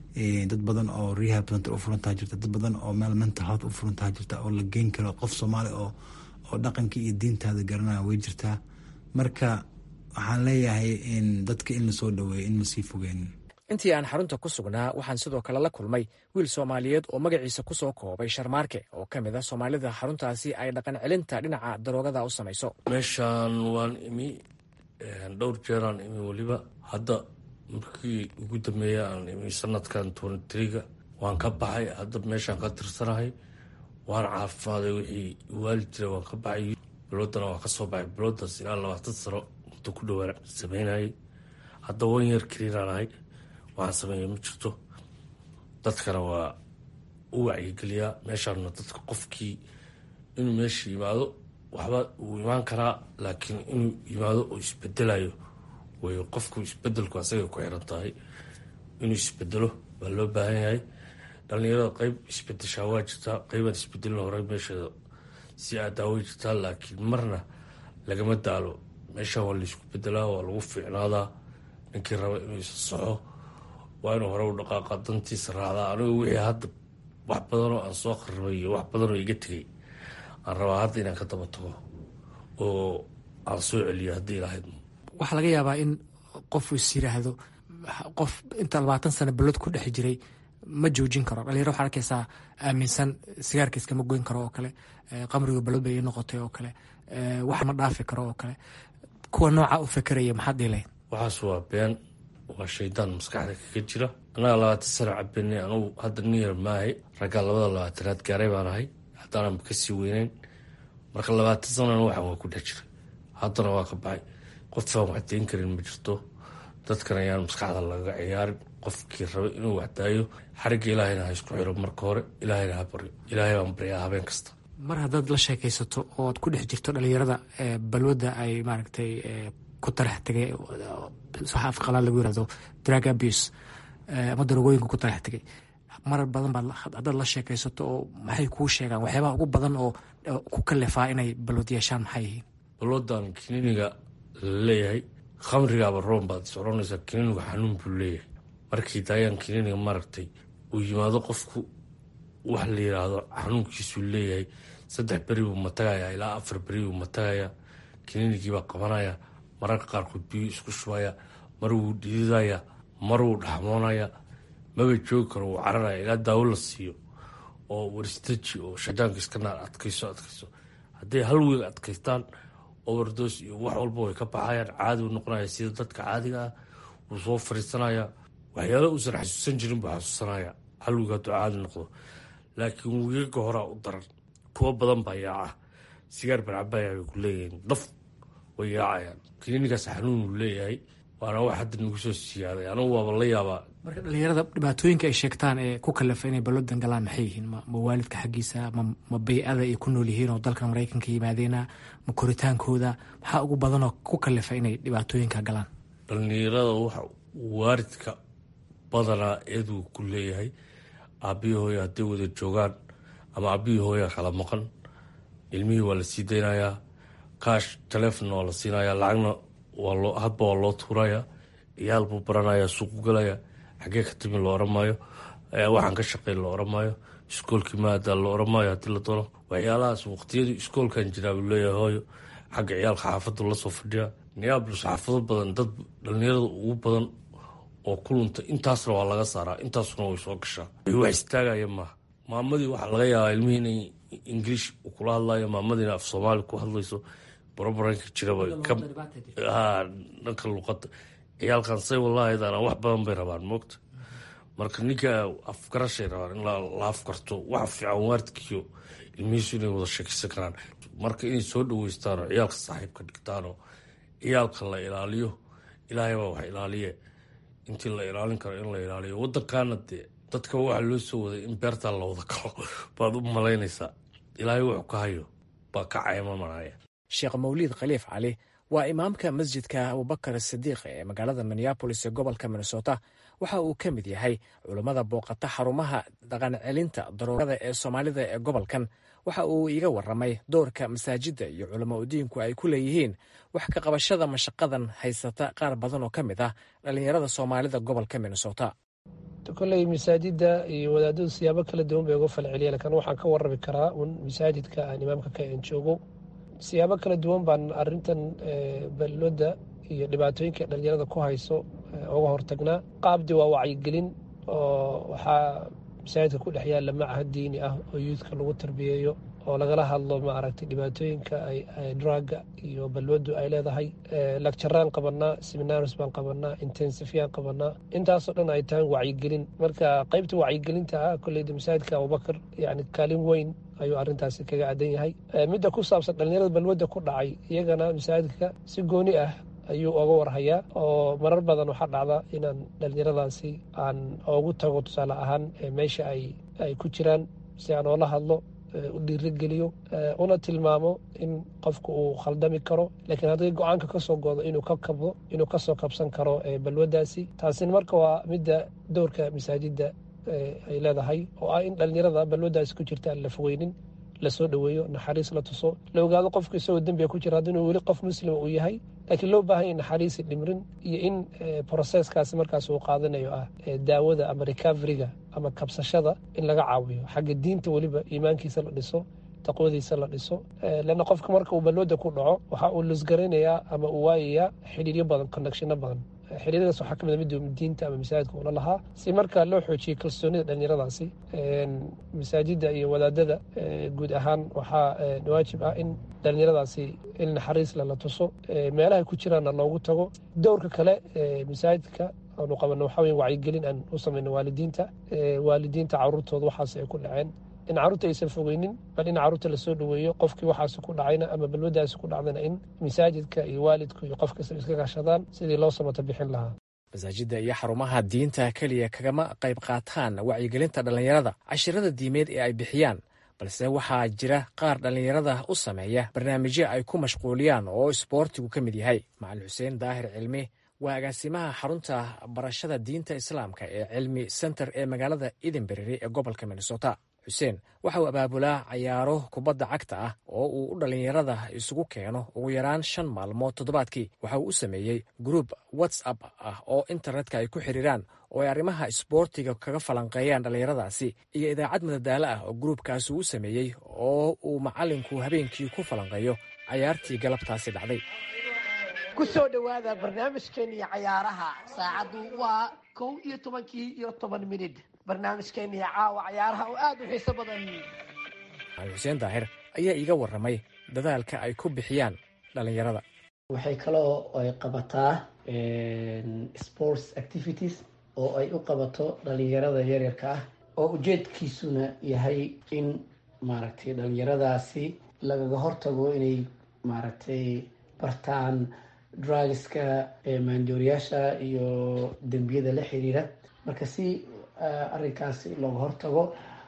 Speaker 9: dad badan oo rehab center u furantaa jirta dad badan oo meel mental health u furantaa jirta oo la geyn karo qof soomaali oo oo dhaqankii iyo diintaada garanaya way jirtaa marka waxaan leeyahay in dadka in lasoo dhaweeyo in lasii fogeen
Speaker 8: intii aan xarunta ku sugnaa waxaan sidoo kale la kulmay wiil soomaaliyeed oo magaciisa ku soo koobay sharmaarke oo ka mid a soomaalida xaruntaasi ay dhaqan celinta dhinaca daroogada u samayso
Speaker 10: meeshaan waan imi dhowr jeeraan imi weliba hadda markii ugu dambeeya aan imi sanadkan tonitriga waan ka baxay hadda meeshaan ka tirsanahay waan caafimaaday wixii waali jira waan ka baxay biloodana waan kasoo baxay biloodaas ilaa labaatan sano muddo ku dhowaan sameynayay hadda wan yar keliinaan ahay waxaan sameeya ma jirto dadkana waa u wacyigeliyaa meeshaana dadka qofkii inuu meesha yimaado waxba wuu imaan karaa laakiin inuu yimaado oo isbedelayo way qofku isbedelku asagay ku xiran tahay inuu isbedelo baa loo baahan yahay dhalinyarada qeyb isbedeshaa waa jirtaa qeybaan isbedelin hore meesheeda si aadaa way jirtaa laakiin marna lagama daalo meeshaan waa laysku bedelaa waa lagu fiicnaadaa ninkii raba inuu isa soxo waa inuu hore u dhaqaaqa dantiisa raacdaa anigu wixii hadda wax badanoo aan soo qaribay iyo wax badanoo iga tegay aan rabaa hadda inaan ka daba tago oo aan soo celiyo haddii lahayd
Speaker 8: waxaa laga yaabaa in qofu is yiraahdo qof inta labaatan sano balod ku dhex jiray ma joojin karo dhalinyaro waxaa arkaysaa aaminsan sigaarka iskama goyn karo oo kale qamriga balod bay ii noqotay oo kale wax ma dhaafi karo oo kale kuwa nooca u fekeraya maxaad dhiilayn
Speaker 10: waxaas waa been waa shaydaan maskaxda kaga jira annaga labaatan sano cabinay anugu hadda nin yar maahay raggaa labada labaatanaad gaaray baan ahay haddaanan kasii weyneyn marka labaatan sanona waxan waa ku dhex jiray haddana waa ka baxay qofaan waxdayn karin ma jirto dadkan ayaan maskaxda laga ciyaarin qofkii rabay inuu waxdaayo xarigga ilaahayna ha isku xiro marka hore ilaahayna ha baryo ilaahay baan baryaa habeen kasta
Speaker 8: mar haddaad la sheekaysato ood ku dhex jirto dhalinyarada balwadda ay maaragtay ku tarax tegay waxa afqalaad lagu yirahdo drug abuse ama darogooyinka ku tarax tegay marar badan baad haddaad la sheekaysato oo maxay kuu sheegaan waxyaabaha ugu badan oo ku kalefaa inay balwad yeeshaan maxay yihiin
Speaker 10: balwadan kiniiniga laleeyahay khamrigaaba roon baad soconaysaa kiniinigu xanuun buu leeyahay markii daayaan kiniiniga maaragtay uu yimaado qofku wax la yiraahdo xanuunkiisuu leeyahay saddex beri buu matagayaa ilaa afar beri buu matagayaa kiniinigiibaa qabanaya mararka qaarkood biyuu isku shubaya mar wuu dhididaya mar wuu dhaxmoonaya maba joogi karo wuu cararaya ilaa daawo la siiyo oo waristaji oo shaydaanka iska naar adkayso adkayso hadday hal wiil adkaystaan overdos iyo wax walba way ka baxayaan caadi u noqonaya sida dadka caadiga ah wuu soo fariisanaya waxyaala uusan xasuusan jirin buu xasuusanaya hal wiig hadduu caadi noqdo laakiin wiigaga horaa u daran kuwo badan baa yaaca sigaar barcabaya bay ku leeyihiin daf way yaacayaan kiniinigaas xanuun uu leeyahay waana wax hadda nagu soo siyaaday anigu waaba la yaabaa
Speaker 8: marka dhalinyarada dhibaatooyinka ay sheegtaan ee ku kalafa inay ballodan galaan maxay yihiin ma waalidka xaggiisa ma bay-ada ay ku nool yihiin oo dalkan maraykanka yimaadeena ma koritaankooda maxaa ugu badanoo ku kalafa inay dhibaatooyinka galaan
Speaker 10: dhalinyarada waxa waaridka badanaa eeduu ku leeyahay aabbiyi hooya hadday wada joogaan ama aabbiyi hooya kala maqan ilmihii waa la sii daynayaa kaash taleefonna waa la siinayaa lacagna hadba waa loo tuuraya ciyaal buu baranaya suuqu galaya xagee ka timi lo oran maayo waxaan ka shaqey lo oran maayo iskoolkii maadaa lo oran maayo haddii la doono waxyaalahaas waqtiyadii iskoolkan jiraa buu leeyahay hooyo xagga ciyaalka xaafaddu lasoo fadhiya niyaabulus xaafado badan dad dhalinyarada ugu badan oo ku lunta intaasna waa laga saaraa intaasuna way soo gashaa wax istaagaya maaha maamadii waxaa laga yaabaa ilmihii inay ingiliish kula hadlayo maamadiina af soomaali ku hadlayso barabaranka jiraba dhanka luqada ciyaalkan say walaahaydaana wax badan bay rabaan moogta marka ninka afgarashay rabaan in la afgarto wax fiican waaridkiyo ilmihiisu inay wada sheekeysan karaan marka inay soo dhaweystaanoo ciyaalka saaxiibka dhigtaanoo ciyaalka la ilaaliyo ilaahay baa wax ilaaliye intii la ilaalin karo in la ilaaliyo wadankaana dee dadka waxaa loo soo waday in beertaa la wada galo baad u malaynaysaa ilaahay wuxuu ka hayo baa ka caymamanaya
Speaker 8: sheekh mawliid khaliif cali waa imaamka masjidka abubakar sidiiq ee magaalada minneabolis ee gobolka minnesota waxa uu ka mid yahay culummada booqata xarumaha dhaqancelinta daroogada ee soomaalida ee gobolkan waxa uu iiga waramay doorka masaajidda iyo culamo udiinku ay ku leeyihiin wax ka qabashada mashaqadan haysata qaar badan oo ka mid ah dhallinyarada soomaalida gobolka minnesota
Speaker 11: koley masaajidda iyo wadaadadu siyaabo kala duwan bay uga falceliya lakin waxaan ka warami karaa un masaajidka aan imaamka ka en joogo siyaabo kala duwan baan arintan balooda iyo dhibaatooyinka dhalinyarada ku hayso uga hortagnaa qaabdi waa wacyigelin oo waxaa masaajidka ku dhex yaalla macahad diini ah oo yuudka lagu tarbiyeeyo oo lagala hadlo maaragtay dhibaatooyinka druga iyo balwadu ay leedahay lagjaraan qabanaa seminars baan qabanaa intensifyaan qabanaa intaasoo dhan ay tahay wacyigelin marka qeybta wacyigelinta ah koleyda masaajidka abubakar yani kaalin weyn ayuu arintaasi kaga cadan yahay midda ku saabsan dhalinyarada balwadda ku dhacay iyagana masaajidka si gooni ah ayuu oga warhayaa oo marar badan waxaa dhacda inaan dhalinyaradaasi aan ogu tago tusaale ahaan meesha ay ku jiraan si aan oola hadlo u dhiirigeliyo una tilmaamo in qofku uu khaldami karo laakiin haddii go-aanka ka soo goodo inuu ka kabdo inuu kasoo kabsan karo balwaddaasi taasina marka waa midda dowrka masaajidda ay leedahay oo ah in dhalinyarada balwaddaasi ku jirta aan la fogeynin lasoo dhoweeyo naxariis la tuso la ogaado qofku isagoo dembiga ku jira haddinuu weli qof muslima uu yahay laakiin loo baahan ya naxariisi dhimrin iyo in broseskaasi markaas uu qaadanayo ah daawada ama recoveriga ama kabsashada in laga caawiyo xagga diinta weliba iimaankiisa la dhiso taqwadiisa la dhiso leanna qofka marka uu balwada ku dhaco waxa uu lusgaraynayaa ama uu waayayaa xidhiiryo badan connectiono badan xiriiradaas waxaa ka mid mid diinta ama masaajidka ula lahaa si marka loo xoojiyey kalsoonida dhalinyaradaasi masaajidda iyo wadaadada guud ahaan waxaa waajib ah in dhalinyaradaasi il naxariisle la tuso meelahay ku jiraanna loogu tago dowrka kale masaajidka aanu qabano waxaa wey wacyigelin aan u samayno waalidiinta waalidiinta caruurtooda waxaas ay ku dhaceen in carruurta aysan fogeynin bal in carruurta lasoo dhoweeyo qofkii waxaasi ku dhacayna ama balwadaasi ku dhacdana in masaajidka iyo waalidku iyo qof kasta iska kashadaan sidii loo samata bixin lahaa
Speaker 8: masaajidda iyo xarumaha diinta keliya kagama qayb qaataan wacyigelinta dhallinyarada cashirada diimeed ee ay bixiyaan balse waxaa jira qaar dhallinyarada u sameeya barnaamijyo ay ku mashquuliyaan oo isboortigu ka mid yahay macalin xuseen daahir cilmi waa agaasimaha xarunta barashada diinta islaamka ee cilmi center ee magaalada edinberry ee gobolka minnesota xuseen waxa uu abaabulaa cayaaro kubadda cagta ah oo uu u dhallinyarada isugu keeno ugu yaraan shan maalmood toddobaadkii waxa uu u sameeyey gruub whatsapp ah oo internetka ay ku xiriiraan oo ay arrimaha isboortiga kaga falanqeeyaan dhallinyaradaasi iyo idaacad madadaalo ah oo gruubkaasi uu sameeyey oo uu macallinku habeenkii ku falanqeeyo cayaartii galabtaasi dhacday
Speaker 12: ku soo dhowaada barnaamijkeenii cayaaraha saacaddu waa kow iyo tobankii iyo toban minid barnaamijkeena iyo caawa cayaaraha oo aada u xiiso badan
Speaker 8: ali xuseen daahir ayaa iiga warramay dadaalka ay ku bixiyaan dhallinyarada
Speaker 13: waxay kaloo ay qabataa sports activities oo ay u qabato dhalinyarada yaryarka ah oo ujeedkiisuna yahay in maaragtay dhalinyaradaasi lagaga hortago inay maaragtay bartaan drugska maandooriyaasha iyo dembiyada la xiriira marka si arrinkaasi looga hortago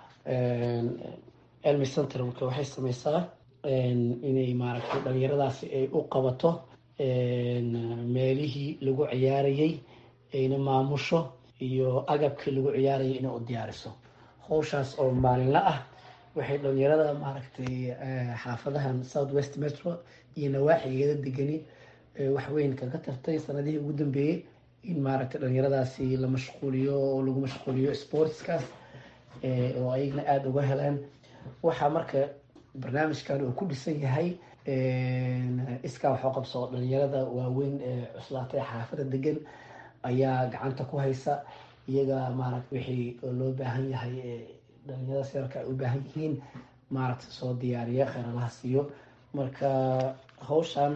Speaker 13: elmy center marka waxay sameysaa inay maaragtay dhalinyaradaasi ay u qabato meelihii lagu ciyaarayay ayna maamusho iyo agabkii lagu ciyaarayay inay u diyaariso howshaas oo maalinla ah waxay dhalinyarada maaragtay xaafadahan south west metro iyo nawaaxigeeda degani waxweyn kaga tartay sanadihii ugu dambeeyey in maaragtay dhalinyaradaasi la mashquuliyo oo lagu mashquuliyo sportskaas oo ayagna aada uga heleen waxaa marka barnaamijkan uu ku dhisan yahay iskaa waxoo qabso dhalinyarada waaweyn ee cuslaatay xaafada degan ayaa gacanta ku haysa iyaga maaragta wixii loo baahan yahay dhalinyarada seerka ay u baahan yihiin maaragta soo diyaariya kheeralaha siiyo marka hawshan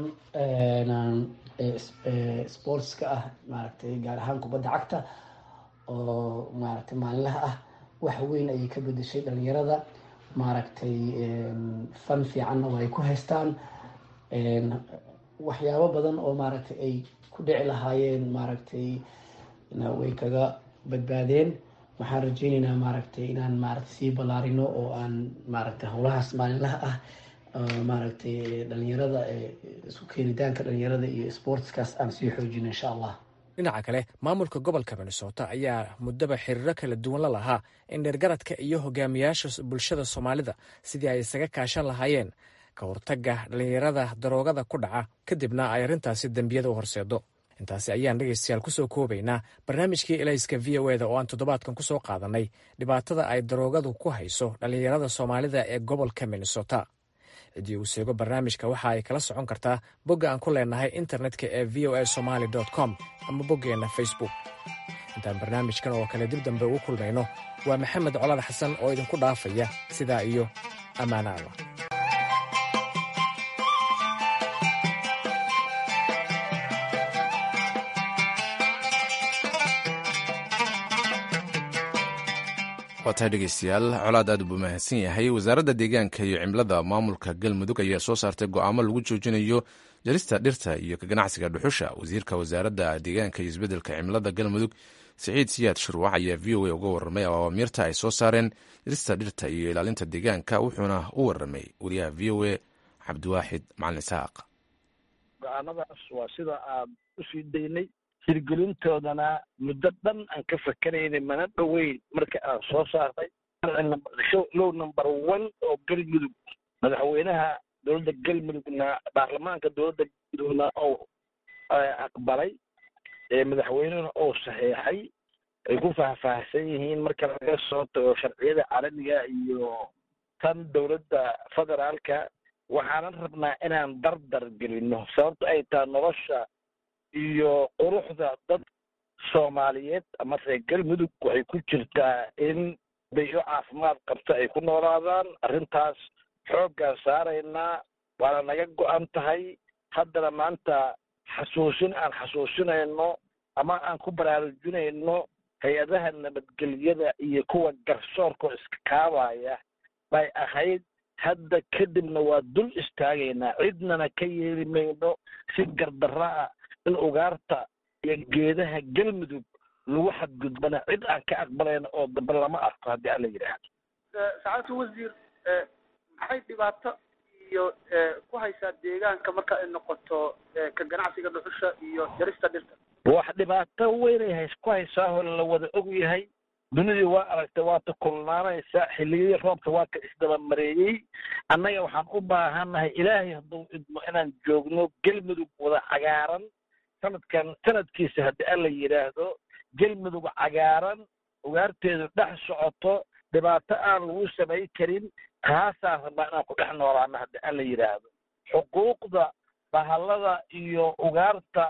Speaker 13: sportska ah maaragtay gaar ahaan kubadda cagta oo maaragtay maalinlaha ah wax weyn ayay ka bedeshay dhalinyarada maaragtay fan fiicanna waa ay ku haystaan waxyaabo badan oo maaragtay ay ku dhici lahaayeen maaragtay way kaga badbaadeen waxaan rajeyneynaa maaragtay inaan maaragtay sii ballaarino oo aan maaragtay howlahaas maalinlaha ah maaragtay dhalinyarada isu keenitaanka dhalinyarada iyo sportskaas aan sii xoojino insha allah
Speaker 8: dhinaca kale maamulka gobolka minnesota ayaa muddaba xiriiro kala duwan la lahaa in dheergaradka iyo hogaamiyaasha bulshada soomaalida sidii ay isaga kaashan lahaayeen ka hortagga dhallinyarada daroogada ku dhaca kadibna ay arrintaasi dembiyada u horseedo intaasi ayaan dhegaystayaal kusoo koobaynaa barnaamijkii elayska v o eda oo aan toddobaadkan kusoo qaadanay dhibaatada ay daroogadu ku hayso dhallinyarada soomaalida ee gobolka minnesota ciddii uu seego barnaamijka waxa ay kala socon kartaa bogga aan ku leenahay internetka ee v o a somaly com ama boggeenna facebook intaan barnaamijkan oo kale dib dambe ugu kulmayno waa maxamed colad xasan oo idinku dhaafaya sidaa iyo ammaano allah
Speaker 1: waa tahay dhegeystayaal colaad aad buu mahadsan yahay wasaaradda deegaanka iyo cimilada maamulka galmudug ayaa soo saartay go'aamo lagu joojinayo jarista dhirta iyo ka ganacsiga dhuxusha wasiirka wasaaradda deegaanka iyo isbeddelka cimilada galmudug siciid siyaad shirwac ayaa v o a uga warramay awaamiirta ay soo saareen jarista dhirta iyo ilaalinta deegaanka wuxuuna u warramay wariyaha v o a cabdiwaaxid macalin isaaq
Speaker 14: go-aanadaas waa sida aan usii daynay hirgelintoodana muddo dhan aan ka fakarayna mana dhoweyn marka aan soo saarnay low number one oo galmudug madaxweynaha dowladda galmudugna baarlamaanka dowladda galmudugna oo aqbalay madaxweynehuna oo saxeexay ay ku faahfaahsan yihiin marka laga soo tago sharciyada caalamiga iyo tan dowladda federaalka waxaanan rabnaa inaan dardar gelino sababto ay tahay nolosha iyo quruxda dad soomaaliyeed ama reer galmudug waxay ku jirtaa in bayo caafimaad qabto ay ku noolaadaan arrintaas xooggaan saaraynaa waana naga go-an tahay haddana maanta xasuusin aan xasuusinayno ama aan ku baraarujinayno hay-adaha nabadgelyada iyo kuwa garsoorka oo iska kaabaya bay ahayd hadda kadibna waa dul istaagaynaa cidnana ka yeeli mayno si gardarra ah in ugaarta iyo geedaha galmudug lagu xadgudbana cid aan ka aqbalayna oo dambe lama arko haddii alla yidhaahdo
Speaker 15: sacaadatu wasiir maxay dhibaato iyo ku haysaa deegaanka marka ay noqoto ka ganacsiga dhuxusha iyo jarista dhirta
Speaker 14: wax dhibaato weynay hays ku haysaa oo la wada og yahay dunidii waa aragtay waata kulnaanaysa xilliyadii roobka waa ka isdabamareeyey annaga waxaan u baahannahay ilaahay hadduu idmo inaan joogno galmudug wada cagaaran sanadkan sanadkiisa haddii alla yidhaahdo galmudug cagaaran ugaarteedu dhex socoto dhibaato aan lagu samay karin taasaan rabnaa inaan ku dhex noolaano haddii alla yidhaahdo xuquuqda bahallada iyo ugaarta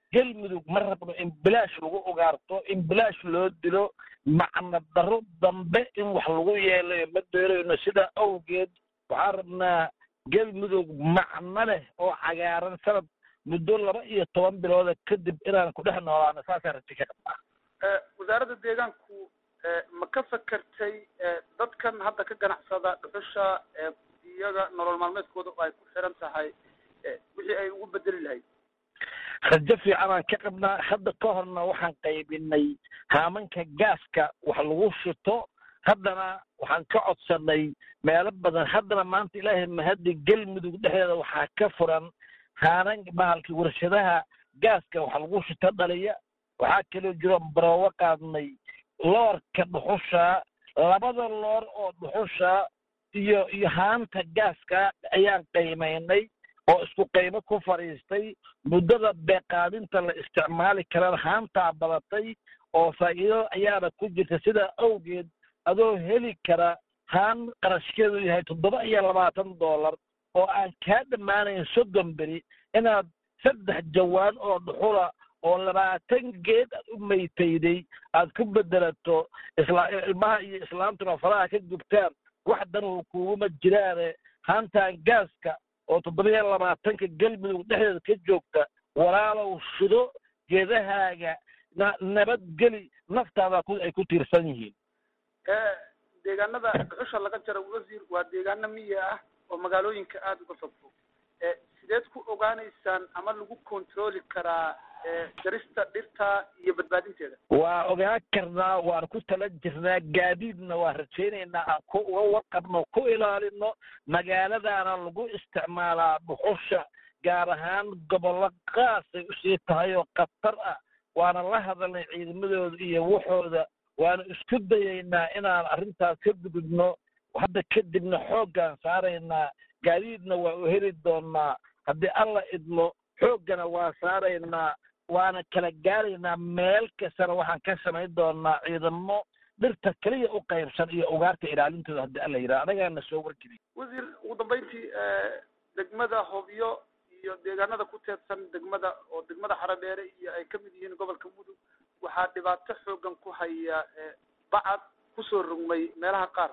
Speaker 14: gelmudug ma rabno in bilaash lagu ugaarto in bilaash loo dilo macna daro dambe in wax lagu yeelayo ma doonayno sidaa awgeed waxaan rabnaa gelmudug macno leh oo cagaaran sanad muddo laba iyo toban bilooda kadib inaan ku dhex noolaano saasaan raji ka qabnaa
Speaker 15: wasaaradda deegaanku ma ka fakertay dadkan hadda ka ganacsada dhuxusha iyaga nolol maalmeedkooda oo ay ku xiran tahay wixii ay ugu bedeli lahayd
Speaker 14: rajo fiicanaan ka qabnaa hadda ka horna waxaan qaybinay haamanka gaaska wax lagu shito haddana waxaan ka codsanay meelo badan haddana maanta ilaahay mahaddi gelmudug dhexdeeda waxaa ka furan haanan bahalkii warshadaha gaaska wax lagu shito dhaliya waxaa kaloo jiro baroowo qaadnay loorka dhuxusha labada loor oo dhuxusha iyo iyo haanta gaaska ayaan qiimaynay oo isku qiimo ku fadhiistay muddada beeqaadinta la isticmaali karana haantaa badatay oo faa'iido ayaana ku jirta sidaa awgeed adoo heli kara haan qarashkeedu yahay toddoba iyo labaatan dollar oo aan kaa dhammaanayn soddon beri inaad saddex jawaan oo dhuxula oo labaatan geed aad u maytayday aad ku bedelato isla ilmaha iyo islaamtuna faraha ka gubtaan wax danuu kuuguma jiraane haantaan gaaska oo toddoba iyo labaatanka gelmudug dhexdeeda ka joogta walaalow shido geedahaaga na nabadgeli naftaada ku ay ku tiirsan yihiin
Speaker 15: deegaanada dhuxusha laga jaro wasiir waa deegaano miya ah oo magaalooyinka aada uga fog fog sideed ku ogaanaysaan ama lagu controli karaa jarista dhirta iyo badbaadinteeda
Speaker 14: waa ogaan karnaa waan ku tala jirnaa gaadiidna waan rajaynaynaa aan ku uga warqabno ku ilaalino magaaladaana lagu isticmaalaa dhuxusha gaar ahaan gobollo qaasay usii tahay oo khatar ah waana la hadalnay ciidamadooda iyo waxooda waana isku dayaynaa inaan arrintaas ka gudubno hadda kadibna xooggaan saaraynaa gaadiidna waa u heli doonaa haddii alla idmo xooggana waa saaraynaa waana kala gaaraynaa meel kastana waxaan ka samayn doonaa ciidamo dhirta keliya u qaybsan iyo ugaarta ilaalintooda haddii alla yidhaha anagaana soo wargeliy
Speaker 15: wasiir ugu dambayntii degmada hobyo iyo deegaanada ku teedsan degmada oo degmada xaradheere iyo ay kamid yihiin gobolka mudug waxaa dhibaato xoogan ku haya bacad kusoo rogmay meelaha qaar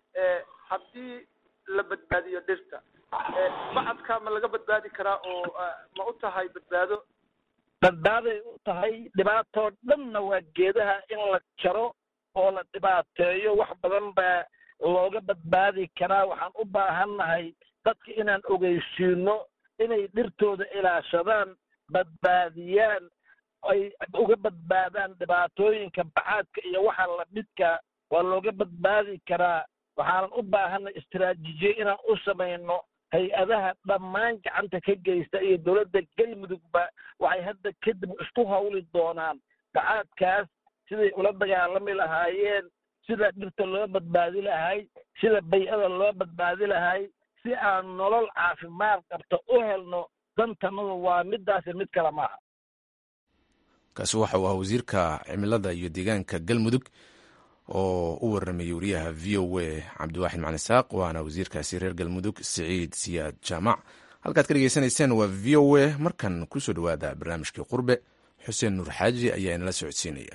Speaker 15: haddii la badbaadiyo dhirta bacadka ma laga badbaadi karaa oo ma u tahay badbaado
Speaker 14: badbaaday u tahay dhibaatoo dhanna waa geedaha in la jaro oo la dhibaateeyo wax badan baa looga badbaadi karaa waxaan u baahannahay dadka inaan ogeysiino inay dhirtooda ilaashadaan badbaadiyaan ay uga badbaadaan dhibaatooyinka bacaadka iyo waxa lamidka waa looga badbaadi karaa waxaanan u baahanay istaraatiijiye inaan u samayno hay-adaha dhammaan gacanta ka geysta iyo dowladda galmudugba waxay hadda kadib isku hawli doonaan bacaadkaas siday ula dagaalami lahaayeen sida dhirta loo badbaadi lahay sida bay-ada loo badbaadi lahay si aan nolol caafimaad qabta u helno dantanadu waa midaasi mid kale maaha
Speaker 1: kaasi waxa uu ahaa wasiirka cimilada iyo deegaanka galmudug oo u waramayay wariyaha v o a cabdiwaaxid macali saaq waana wasiirkaasi reer galmudug siciid siyaad jaamac halkaad ka dhegeysanayseen waa v o a markan kusoo dhowaada barnaamijkii qurbe xuseen nuur xaaji ayaa inala socodsiinaya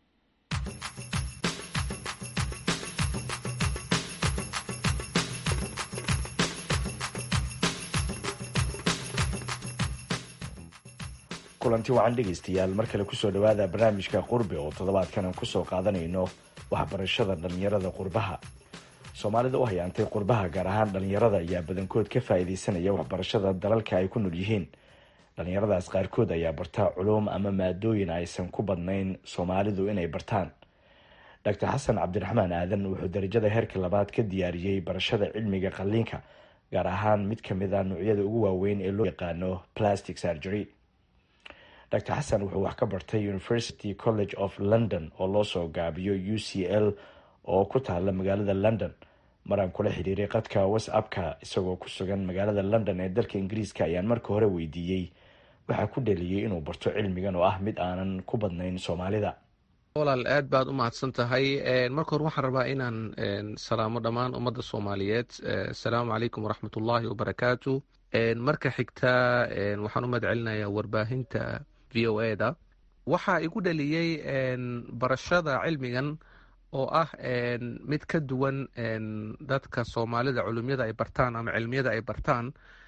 Speaker 16: kulanti wacan dhegaystayaal mar kale kusoo dhowaada barnaamijka qurbe oo toddobaadkan aan kusoo qaadanayno waxbarashada dhallinyarada qurbaha soomaalida u hayaantay qurbaha gaar ahaan dhallinyarada ayaa badankood ka faa-iideysanaya waxbarashada dalalka ay ku nool yihiin dhallinyaradaas qaarkood ayaa barta culuum ama maadooyin aysan ku badnayn soomaalidu inay bartaan doctor xasan cabdiraxmaan aadan wuxuu darajada heerka labaad ka diyaariyey barashada cilmiga qalliinka gaar ahaan mid kamid a noocyada ugu waaweyn ee loo yaqaano plastic surgery dr xasan wuxuu wax ka bartay university college of london oo loo soo gaabiyo u c l oo ku taala magaalada london maraan kula xiriiray qadka whatsappka isagoo ku sugan magaalada london ee dalka ingiriiska ayaan marka hore weydiiyey waxaa ku dhaliyey inuu barto cilmigan oo ah mid aanan ku badnayn soomaalida
Speaker 17: walaal aad baad u mahadsan tahay marka hore waxaan rabaa inaan salaamo dhammaan ummadda soomaaliyeed asalaamu calaykum waraxmat ullaahi wabarakaatu marka xigta waxaan u mahad celinayaa warbaahinta v o e da waxaa igu dhaliyey barashada cilmigan oo ah mid ka duwan dadka soomaalida culumyada ay bartaan ama cilmiyada ay bartaan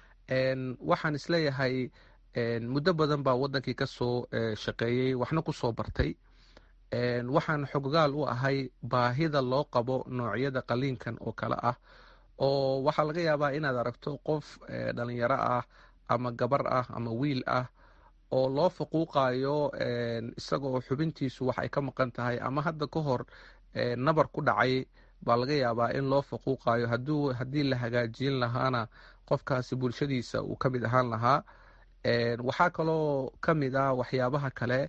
Speaker 17: waxaan isleeyahay muddo badan baa wadankii kasoo shaqeeyey waxna kusoo bartay waxaan xoggaal u ahay baahida loo qabo noocyada qaliinkan oo kale ah oo waxaa laga yaabaa inaad aragto qof dhalinyaro ah ama gabar ah ama wiil ah oo loo faquuqayo isagoo xubintiisu wax ay ka maqan tahay ama hadda ka hor nabar ku dhacay baa laga yaabaa in loo faquuqayo haddii la hagaajin lahaana qofkaasi bulshadiisa uu ka mid ahaan lahaa waxaa kaloo ka mid ah waxyaabaha kale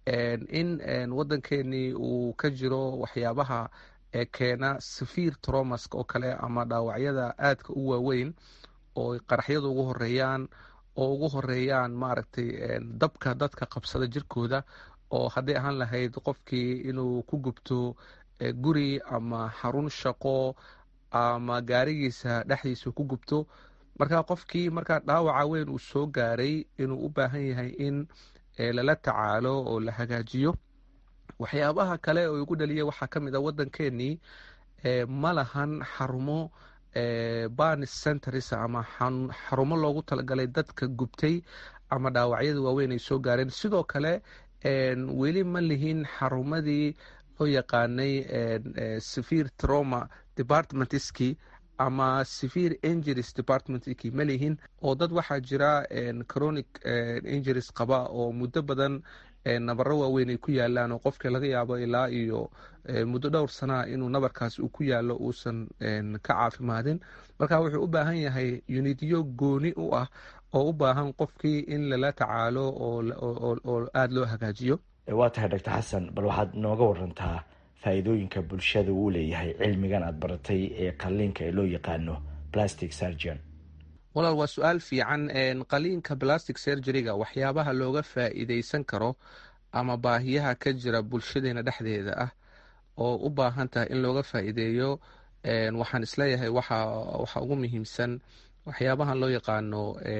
Speaker 17: in wadankeenii uu ka jiro waxyaabaha keena safiir tromask oo kale ama dhaawacyada aadka u waaweyn oo qaraxyada ugu horeeyaan oo ugu horeeyaan maaragtay dabka dadka qabsada jirkooda oo hadday ahaan lahayd qofkii inuu ku gubto guri ama xarun shaqo ama gaarigiisa dhexdiisa ku gubto marka qofkii markaa dhaawaca weyn uu soo gaaray inuu u baahan yahay in lala tacaalo oo la hagaajiyo waxyaabaha kale oo igu dhaliya waxaa ka mid a wadankeenii ma lahan xarumo banis centers ama xarumo loogu talagalay dadka gubtay ama dhaawacyada waaweyn ay soo gaareen sidoo kale weli ma lihin xarumadii loo yaqaanay severe trauma departmentski ama severe injuries departmentki ma lihin oo dad waxaa jira chronic injuries qaba oo muddo badan nabaro waaweyn ay ku yaalaan oo qofka laga yaabo ilaa iyo muddo dhowr sanaa inuu nabarkaas uu ku yaalo uusan ka caafimaadin marka wuxuu u baahan yahay unidyo gooni u ah oo u baahan qofkii in lala tacaalo oo aada loo hagaajiyo
Speaker 16: waa tahay doctor xasan bal waxaad nooga warantaa faa'iidooyinka bulshada uu leeyahay cilmigan aad baratay ee qaliinka ee loo yaqaano plastic surgeon
Speaker 17: walaal waa su-aal fiican qaliinka plastic surgeryga waxyaabaha looga faa'iideysan karo ama baahiyaha ka jira bulshadeena dhexdeeda ah oo u baahan tahay in looga faa'iideeyo waxaan isleeyahay waxa ugu muhiimsan waxyaabahan loo yaqaano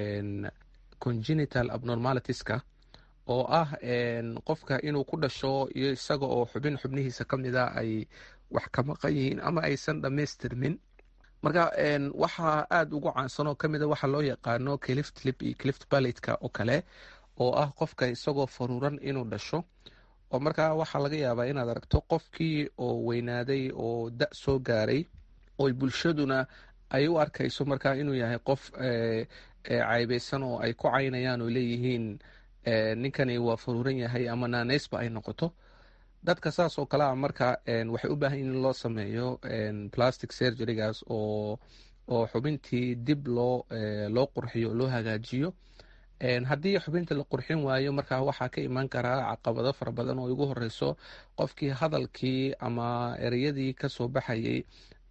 Speaker 17: congenital abnormalitiska oo ah qofka inuu ku dhasho iyo isaga oo xubin xubnihiisa ka mida ay wax ka maqan yihiin ama aysan dhammaystirmin marka waxaa aada ugu caansan oo kamida waxa loo yaqaano clift lip iyo clift balitka oo kale oo ah qofka isagoo faruuran inuu dhasho oo markaa waxaa laga yaabaa inaad aragto qofkii oo weynaaday oo da soo gaaray oo bulshaduna ay u arkayso markaa inuu yahay qof caybeysan oo ay ku caynayaan oo leeyihiin ninkani waa faruuran yahay ama naaneysba ay noqoto dadka saas oo kale a marka waxay u baahan yihin in loo sameeyo plastic surgerygaas oo oo xubintii dib loo loo qurxiyo o loo hagaajiyo haddii xubinta la qurxin waayo markaa waxaa ka imaan karaa caqabado fara badan oo igu horeyso qofkii hadalkii ama ereyadii kasoo baxayay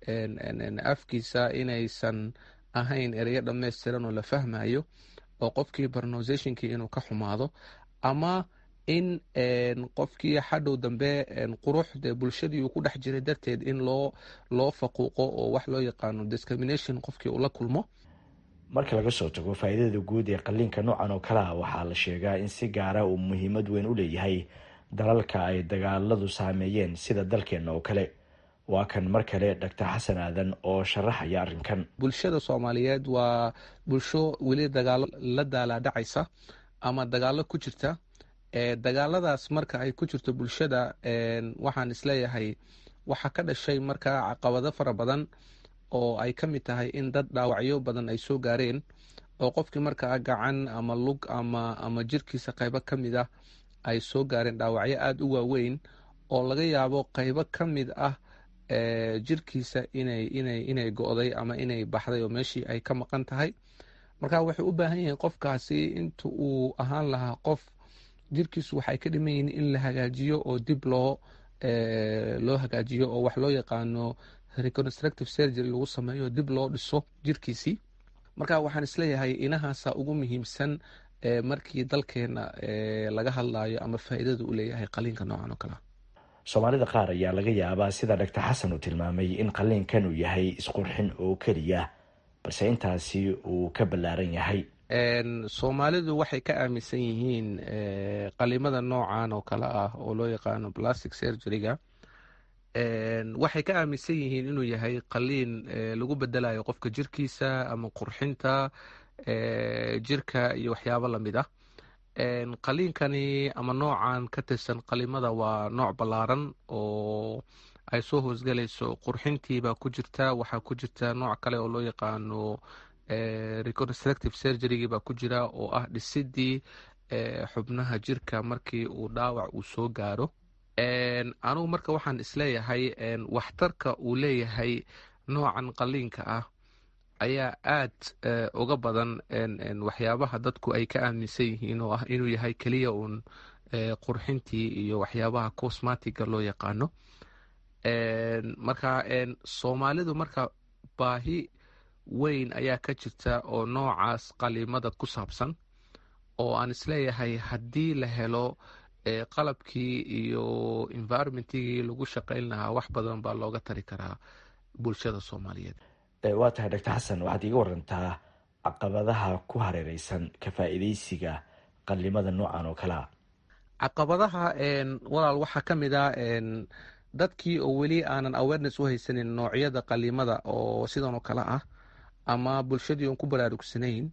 Speaker 17: afkiisa inaysan ahayn ereyo dhammaystiran oo la fahmayo oo qofkii pronunciationkii inuu ka xumaado ama in qofkii xadhow dambe qurux dee bulshadii uu ku dhex jiray darteed in loo loo faquuqo oo wax loo yaqaano discrimination qofkii uu la kulmo
Speaker 16: marka laga soo tago faa'iidada guud ee qaliinka noocan oo kale ah waxaa la sheegaa in si gaara uu muhiimad weyn u leeyahay dalalka ay dagaaladu saameeyeen sida dalkeenna oo kale waa kan mar kale doctor xasan aadan oo sharaxaya arrinkan
Speaker 17: bulshada soomaaliyeed waa bulsho weli dagaalo la daalaadhacaysa ama dagaalo ku jirta dagaaladaas marka ay ku jirto bulshada waxaan isleeyahay waxaa ka dhashay markaa caqabado fara badan oo ay ka mid tahay in dad dhaawacyo badan ay soo gaareen oo qofkii markaa gacan ama lug ama ama jirkiisa qaybo ka mid ah ay soo gaareen dhaawacyo aada u waaweyn oo laga yaabo qaybo ka mid ah jirkiisa inay inay inay go-day ama inay baxday oo meeshii ay ka maqan tahay marka waxay u baahan yihiin qofkaasi inta uu ahaan lahaa qof jirkiisu waxay ka dhiman yihiin in la hagaajiyo oo dib loo loo hagaajiyo oo wax loo yaqaano reconstructive surgery lagu sameeyo dib loo dhiso jirkiisii marka waxaan isleeyahay inahaasa ugu muhiimsan markii dalkeena laga hadlayo ama faa'iidada u leeyahay qaliinka noocan oo kalea
Speaker 16: soomaalida qaar ayaa laga yaabaa sida doctor xasan uu tilmaamay in qaliinkan uu yahay isqurxin oo keliya balse intaasi uu ka ballaaran yahay
Speaker 17: soomaalidu waxay ka aaminsan yihiin qalimada noocan oo kale ah oo loo yaqaano plastic surgeryga waxay ka aaminsan yihiin inuu yahay qaliin lagu bedelayo qofka jirkiisa ama qurxinta jirka iyo waxyaabo lamid ah qaliinkani ama noocan ka tirsan qalimada waa nooc ballaaran oo ay soo hoosgalayso qurxintiibaa ku jirta waxaa ku jirta nooc kale oo loo yaqaano reconstructive surgerygi baa ku jira oo ah dhisidii xubnaha jirka markii uu dhaawac uu soo gaaro anugu marka waxaan isleeyahay waxtarka uu leeyahay noocan qaliinka ah ayaa aad uga badan waxyaabaha dadku ay ka aaminsan yihiin oo ah inuu yahay keliya uun qurxintii iyo waxyaabaha cosmatiga loo yaqaano marka soomaalidu marka baahi weyn ayaa ka jirta oo noocaas qalimada ku saabsan oo aan isleeyahay haddii la helo qalabkii iyo environmentigii lagu shaqayn lahaa wax badan baa looga tari karaa bulshada soomaaliyeed
Speaker 16: waa tahay doctor xasan waxaad iiga warantaa caqabadaha ku hareereysan ka faa'iideysiga qalimada noocan oo kalea
Speaker 17: caqabadaha walaal waxaa ka mid a dadkii oo weli aanan awareness u haysanin noocyada qalimada oo sidan oo kale ah ama bulshadii oon ku baraarugsanayn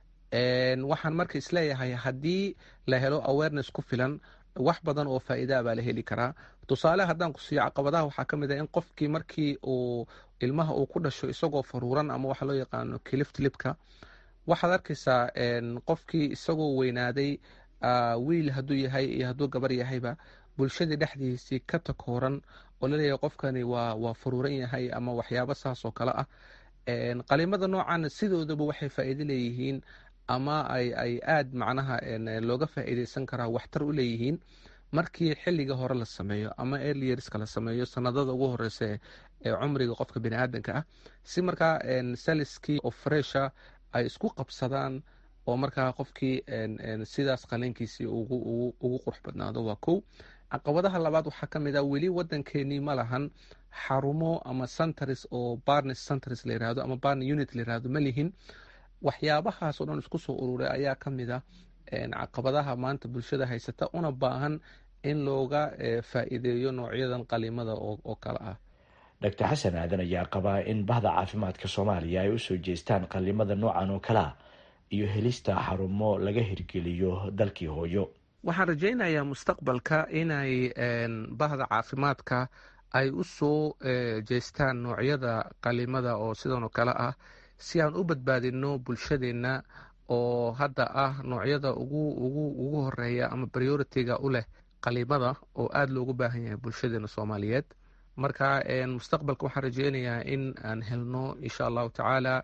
Speaker 17: waxaan marka isleeyahay haddii la helo awareness ku filan wax badan oo faa'iidaa baa la heli karaa tusaale haddaan ku siiyo caqabadaha waxaa ka mid ah in qofkii markii uu ilmaha uu ku dhasho isagoo faruuran ama waxa loo yaqaano kiliftlibka waxaad arkaysaa qofkii isagoo weynaaday wiil hadduu yahay iyo hadduu gabar yahayba bulshadii dhexdiisii ka takooran oo laleeyahay qofkani waa waa faruuran yahay ama waxyaabo saas oo kale ah qalimada noocan sidoodaba waxay faa'iido leeyihiin ama ay ay aad macnaha looga faa'iideysan karaa waxtar u leeyihiin markii xilliga hore la sameeyo ama earlierska la sameeyo sanadada ugu horeysa ee cumriga qofka bini aadanka ah si markaa saliskii oo fresha ay isku qabsadaan oo markaa qofkii sidaas qaliinkiisii ugu qurux badnaado waa kow caqabadaha labaad waxaa ka mid ah weli wadankeenii ma lahan xarumo ama centers oo barnes centers la yirahdo ama barne unit la yirahdo ma lihin waxyaabahaas oo dhan isku soo ururay ayaa ka mid ah caqabadaha maanta bulshada haysata una baahan in looga faa'iideeyo noocyadan qalimada oo kale ah
Speaker 16: doctor xasan aadan ayaa qabaa in bahda caafimaadka soomaaliya ay usoo jeestaan qalimada noocan oo kale ah iyo helista xarumo laga hirgeliyo dalkii hooyo
Speaker 17: waxaan rajaynayaa mustaqbalka inay bahda caafimaadka ay u soo jeestaan noocyada qalimada oo sidan oo kale ah si aan u badbaadino bulshadeenna oo hadda ah noocyada ugu horeeya ama prioritiga u leh qalimada oo aada loogu baahan yahay bulshadeena soomaaliyeed marka mustaqbalka waxaan rajeynayaa in aan helno insha allahu tacaala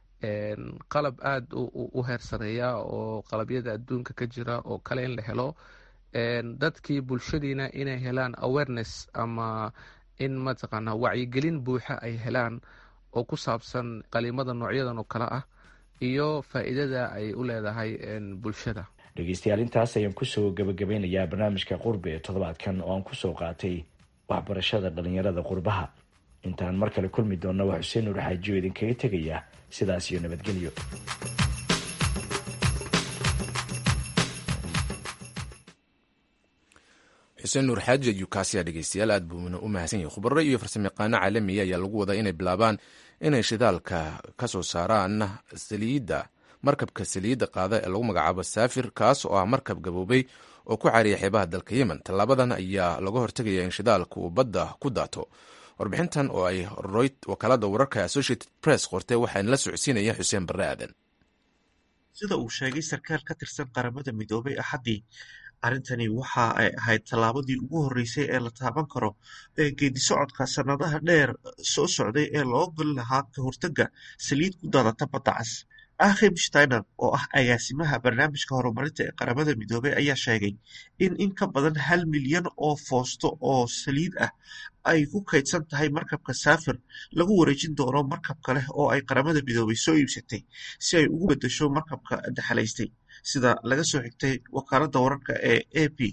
Speaker 17: qalab aada u heer sareeya oo qalabyada adduunka ka jira oo kale in la helo dadkii bulshadiina inay helaan awareness ama in mataqaanaa wacyigelin buuxa ay helaan oo ku saabsan qalimada noocyadan oo kale ah iyo faa'iidada ay u leedahay bulshada
Speaker 16: dhegeystayaal intaas ayaan kusoo gabagabeynayaa barnaamijka qurbi ee toddobaadkan oo aan kusoo qaatay waxbarashada dhalinyarada qurbaha intaan mar kale kulmi doonna waa xuseen nuur xaajiyo idinkaga tegaya sidaas iyo nabadgelyo
Speaker 1: xuseen nuur xaaji ayuu kaasiya dhegeystayaal aad buuna u mahadsan yahay khubaro iyo farsamayaqaano caalamiya ayaa lagu wadaa inay bilaabaan inay shidaalka ka soo saaraan saliidda markabka saliidda qaada ee lagu magacaabo saafir kaas oo ah markab gaboobay oo ku caariya xeebaha dalka yemen tallaabadan ayaa laga hortegaya in shidaalka uu badda ku daato warbixintan oo ay wakaalada wararka associated press qortay waxaana la socodsiinaya xuseen barre aadan
Speaker 18: sida uu sheegay sarkaal ka tirsan qaramada midoobay axaddii arrintani waxa ay ahayd tallaabadii ugu horreysay ee la taaban karo ee geedi socodka sannadaha dheer soo socday ee loo goli lahaa ka hortagga saliid ku daadata badda cas akhim steiner oo ah agaasimaha barnaamijka horumarinta ee qaramada midoobey ayaa sheegay in in ka badan hal milyan oo foosto oo saliid ah ay ku kaydsan tahay markabka saafir lagu wareejin doono markab kale oo ay qaramada midoobey soo iibsatay si ay ugu beddesho markabka daxalaystay sida laga soo xigtay wakaaladda wararka ee a p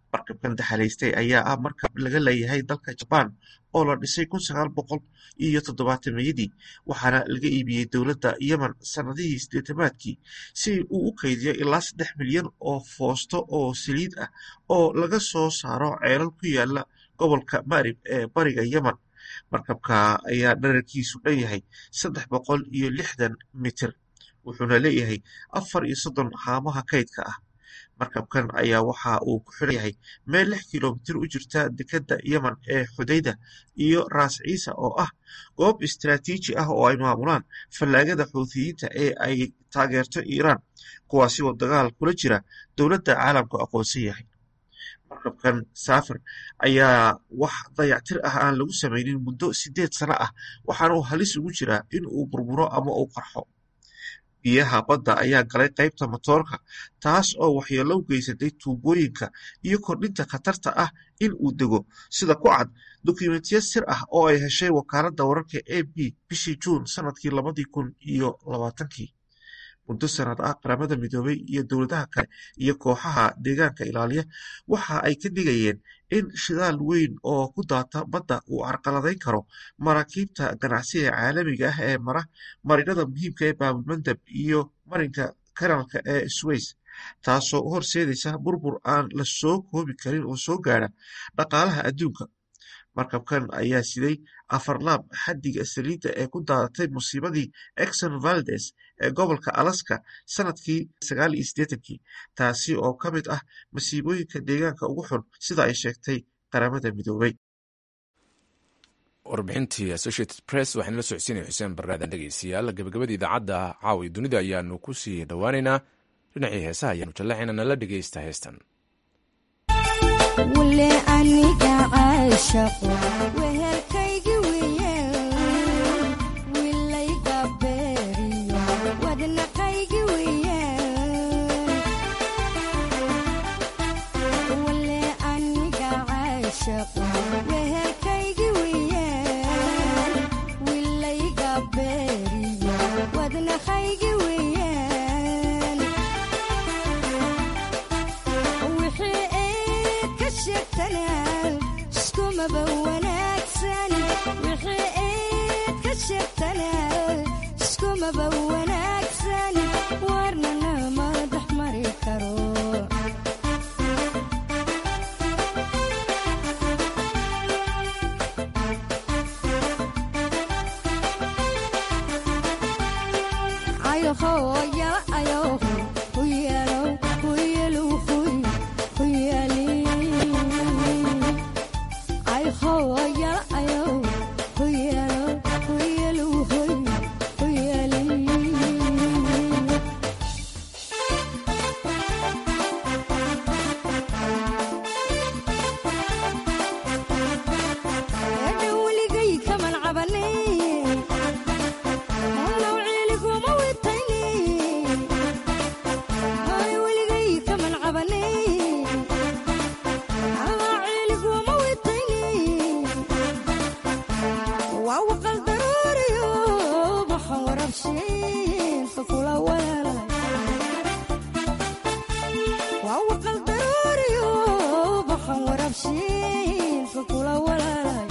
Speaker 18: markabkan daxalaystay ayaa ah markab laga leeyahay dalka jabaan oo la dhisay kun sagaal boqol iyo toddobaatameyadii waxaana laga iibiyey dowladda yemen sannadihii sideetamaadkii si uu u kaydiyo ilaa saddex milyan oo foosto oo saliid ah oo laga soo saaro ceelal ku yaala gobolka marib ee bariga yemen markabka ayaa dherarkiisu dhan yahay saddex boqol iyo lixdan mitir wuxuuna leeyahay afar iyo soddon haamaha kaydka ah markabkan ayaa waxa uu ku xiran yahay meel lix kilomitir u jirta dekedda yemen ee xudayda iyo raas ciisa oo ah goob istaraatiiji ah oo ay maamulaan fallaagada xuuthiyiinta ee ay taageerto iiraan kuwaasi oo dagaal kula jira dowladda caalamku aqoonsan yahay markabkan saafir ayaa wax dayactir ah aan lagu samaynin muddo sideed sano ah waxaana uu halis ugu jiraa in uu burburo ama uu qarxo biyaha badda ayaa galay qaybta matoorka taas oo waxyeello u geysatay tuubooyinka iyo kordhinta khatarta ah in uu dego sida ku cad dukumentiyo sir ah oo ay heshay wakaaladda wararka a b bishii juun sanadkii labadii kun iyo labaatankii muddo sanad ah qaramada midoobay iyo dowladaha kale iyo kooxaha deegaanka ilaaliya waxa ay ka digayeen in shidaal weyn oo ku daata badda uu carqaladayn karo maraakiibta ganacsiga caalamiga ah ee mara marinada muhiimka ee baabulmandab iyo marinka kanaalka ee sways taasoo u horseedaysa burbur aan la soo koobi karin oo soo gaadha dhaqaalaha adduunka markabkan ayaa siday afar laab xaddiga saliidda ee ku daadatay musiibadii exon valdes ee gobolka alaska sanadkii sagaal iyo siddeetankii taasi oo ka mid ah masiibooyinka deegaanka ugu xun sida ay sheegtay qaramada midoobay
Speaker 1: warbixintii associated press waxaan la socodsiinaya xuseen baraadan dhegeystayaal gabagabada idaacadda caawi dunida ayaanu ku sii dhowaaneynaa dhinacii heesaha ayaanu jallaxayna nala dhegeysta heestan
Speaker 19: wule aniga caashaqo wehelkaygi weeyaan wilayga beeriyo wadnaqaygi weeyaan wule aniga caashaqo wehelkaygi weeyaan wilayga beeriyo wadnaqaygi weeyaan wixii eed ka sheegtanaa iskumaba wanaagsan wixii eed ka sheegtanaa iskumaba wanaagsan warnana madax mari karo ayohoya ayoho huyalo huyalo huy huyali ayohoya ayoho huyalo huyalo huy huyali dhowligay kaman cabanin Halow ciiliguma witaynin hay weligay kaman cabanin Halow ciiliguma witaynin waa waqal daruuriyo maxan warabshiin fakula walaalay waa waqal daruuriyo maxan warabshiin fakula walaalay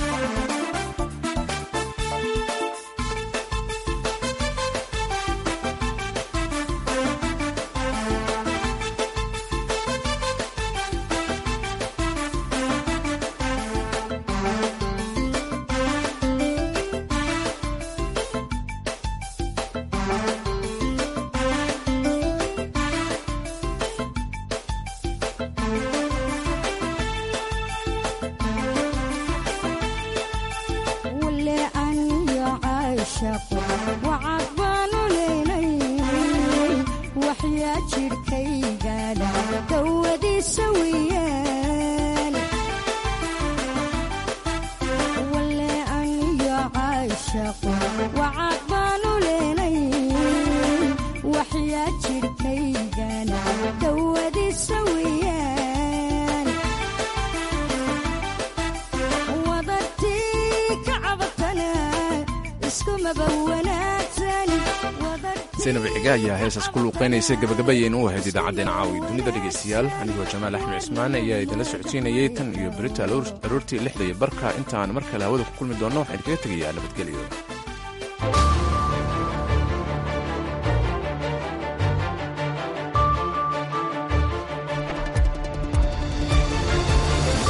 Speaker 19: wule aniyo caashaqo wacad baanu leynay waxyaa jidhkaygaadha dawadiisa weeyaan wule aniyo caashaqo wacad baanu leynay waxyaa jidhkaygaadha dawadiisa weeyaan wadartii ka cabatana iskumaba wanaagsan
Speaker 1: si saynab ciga ayaa heesaas ku luuqaynaysay gabagabayeen u ahayd idaacaddeen caawi dunida dhegaystayaal anigoo jamaal axmed cismaan ayaa idinla socodsiinayay tan iyo berita aroortii lixda iyo barka intaan mar kale hawada ku kulmi doonno waxaan kaga tegayaa nabadgelyo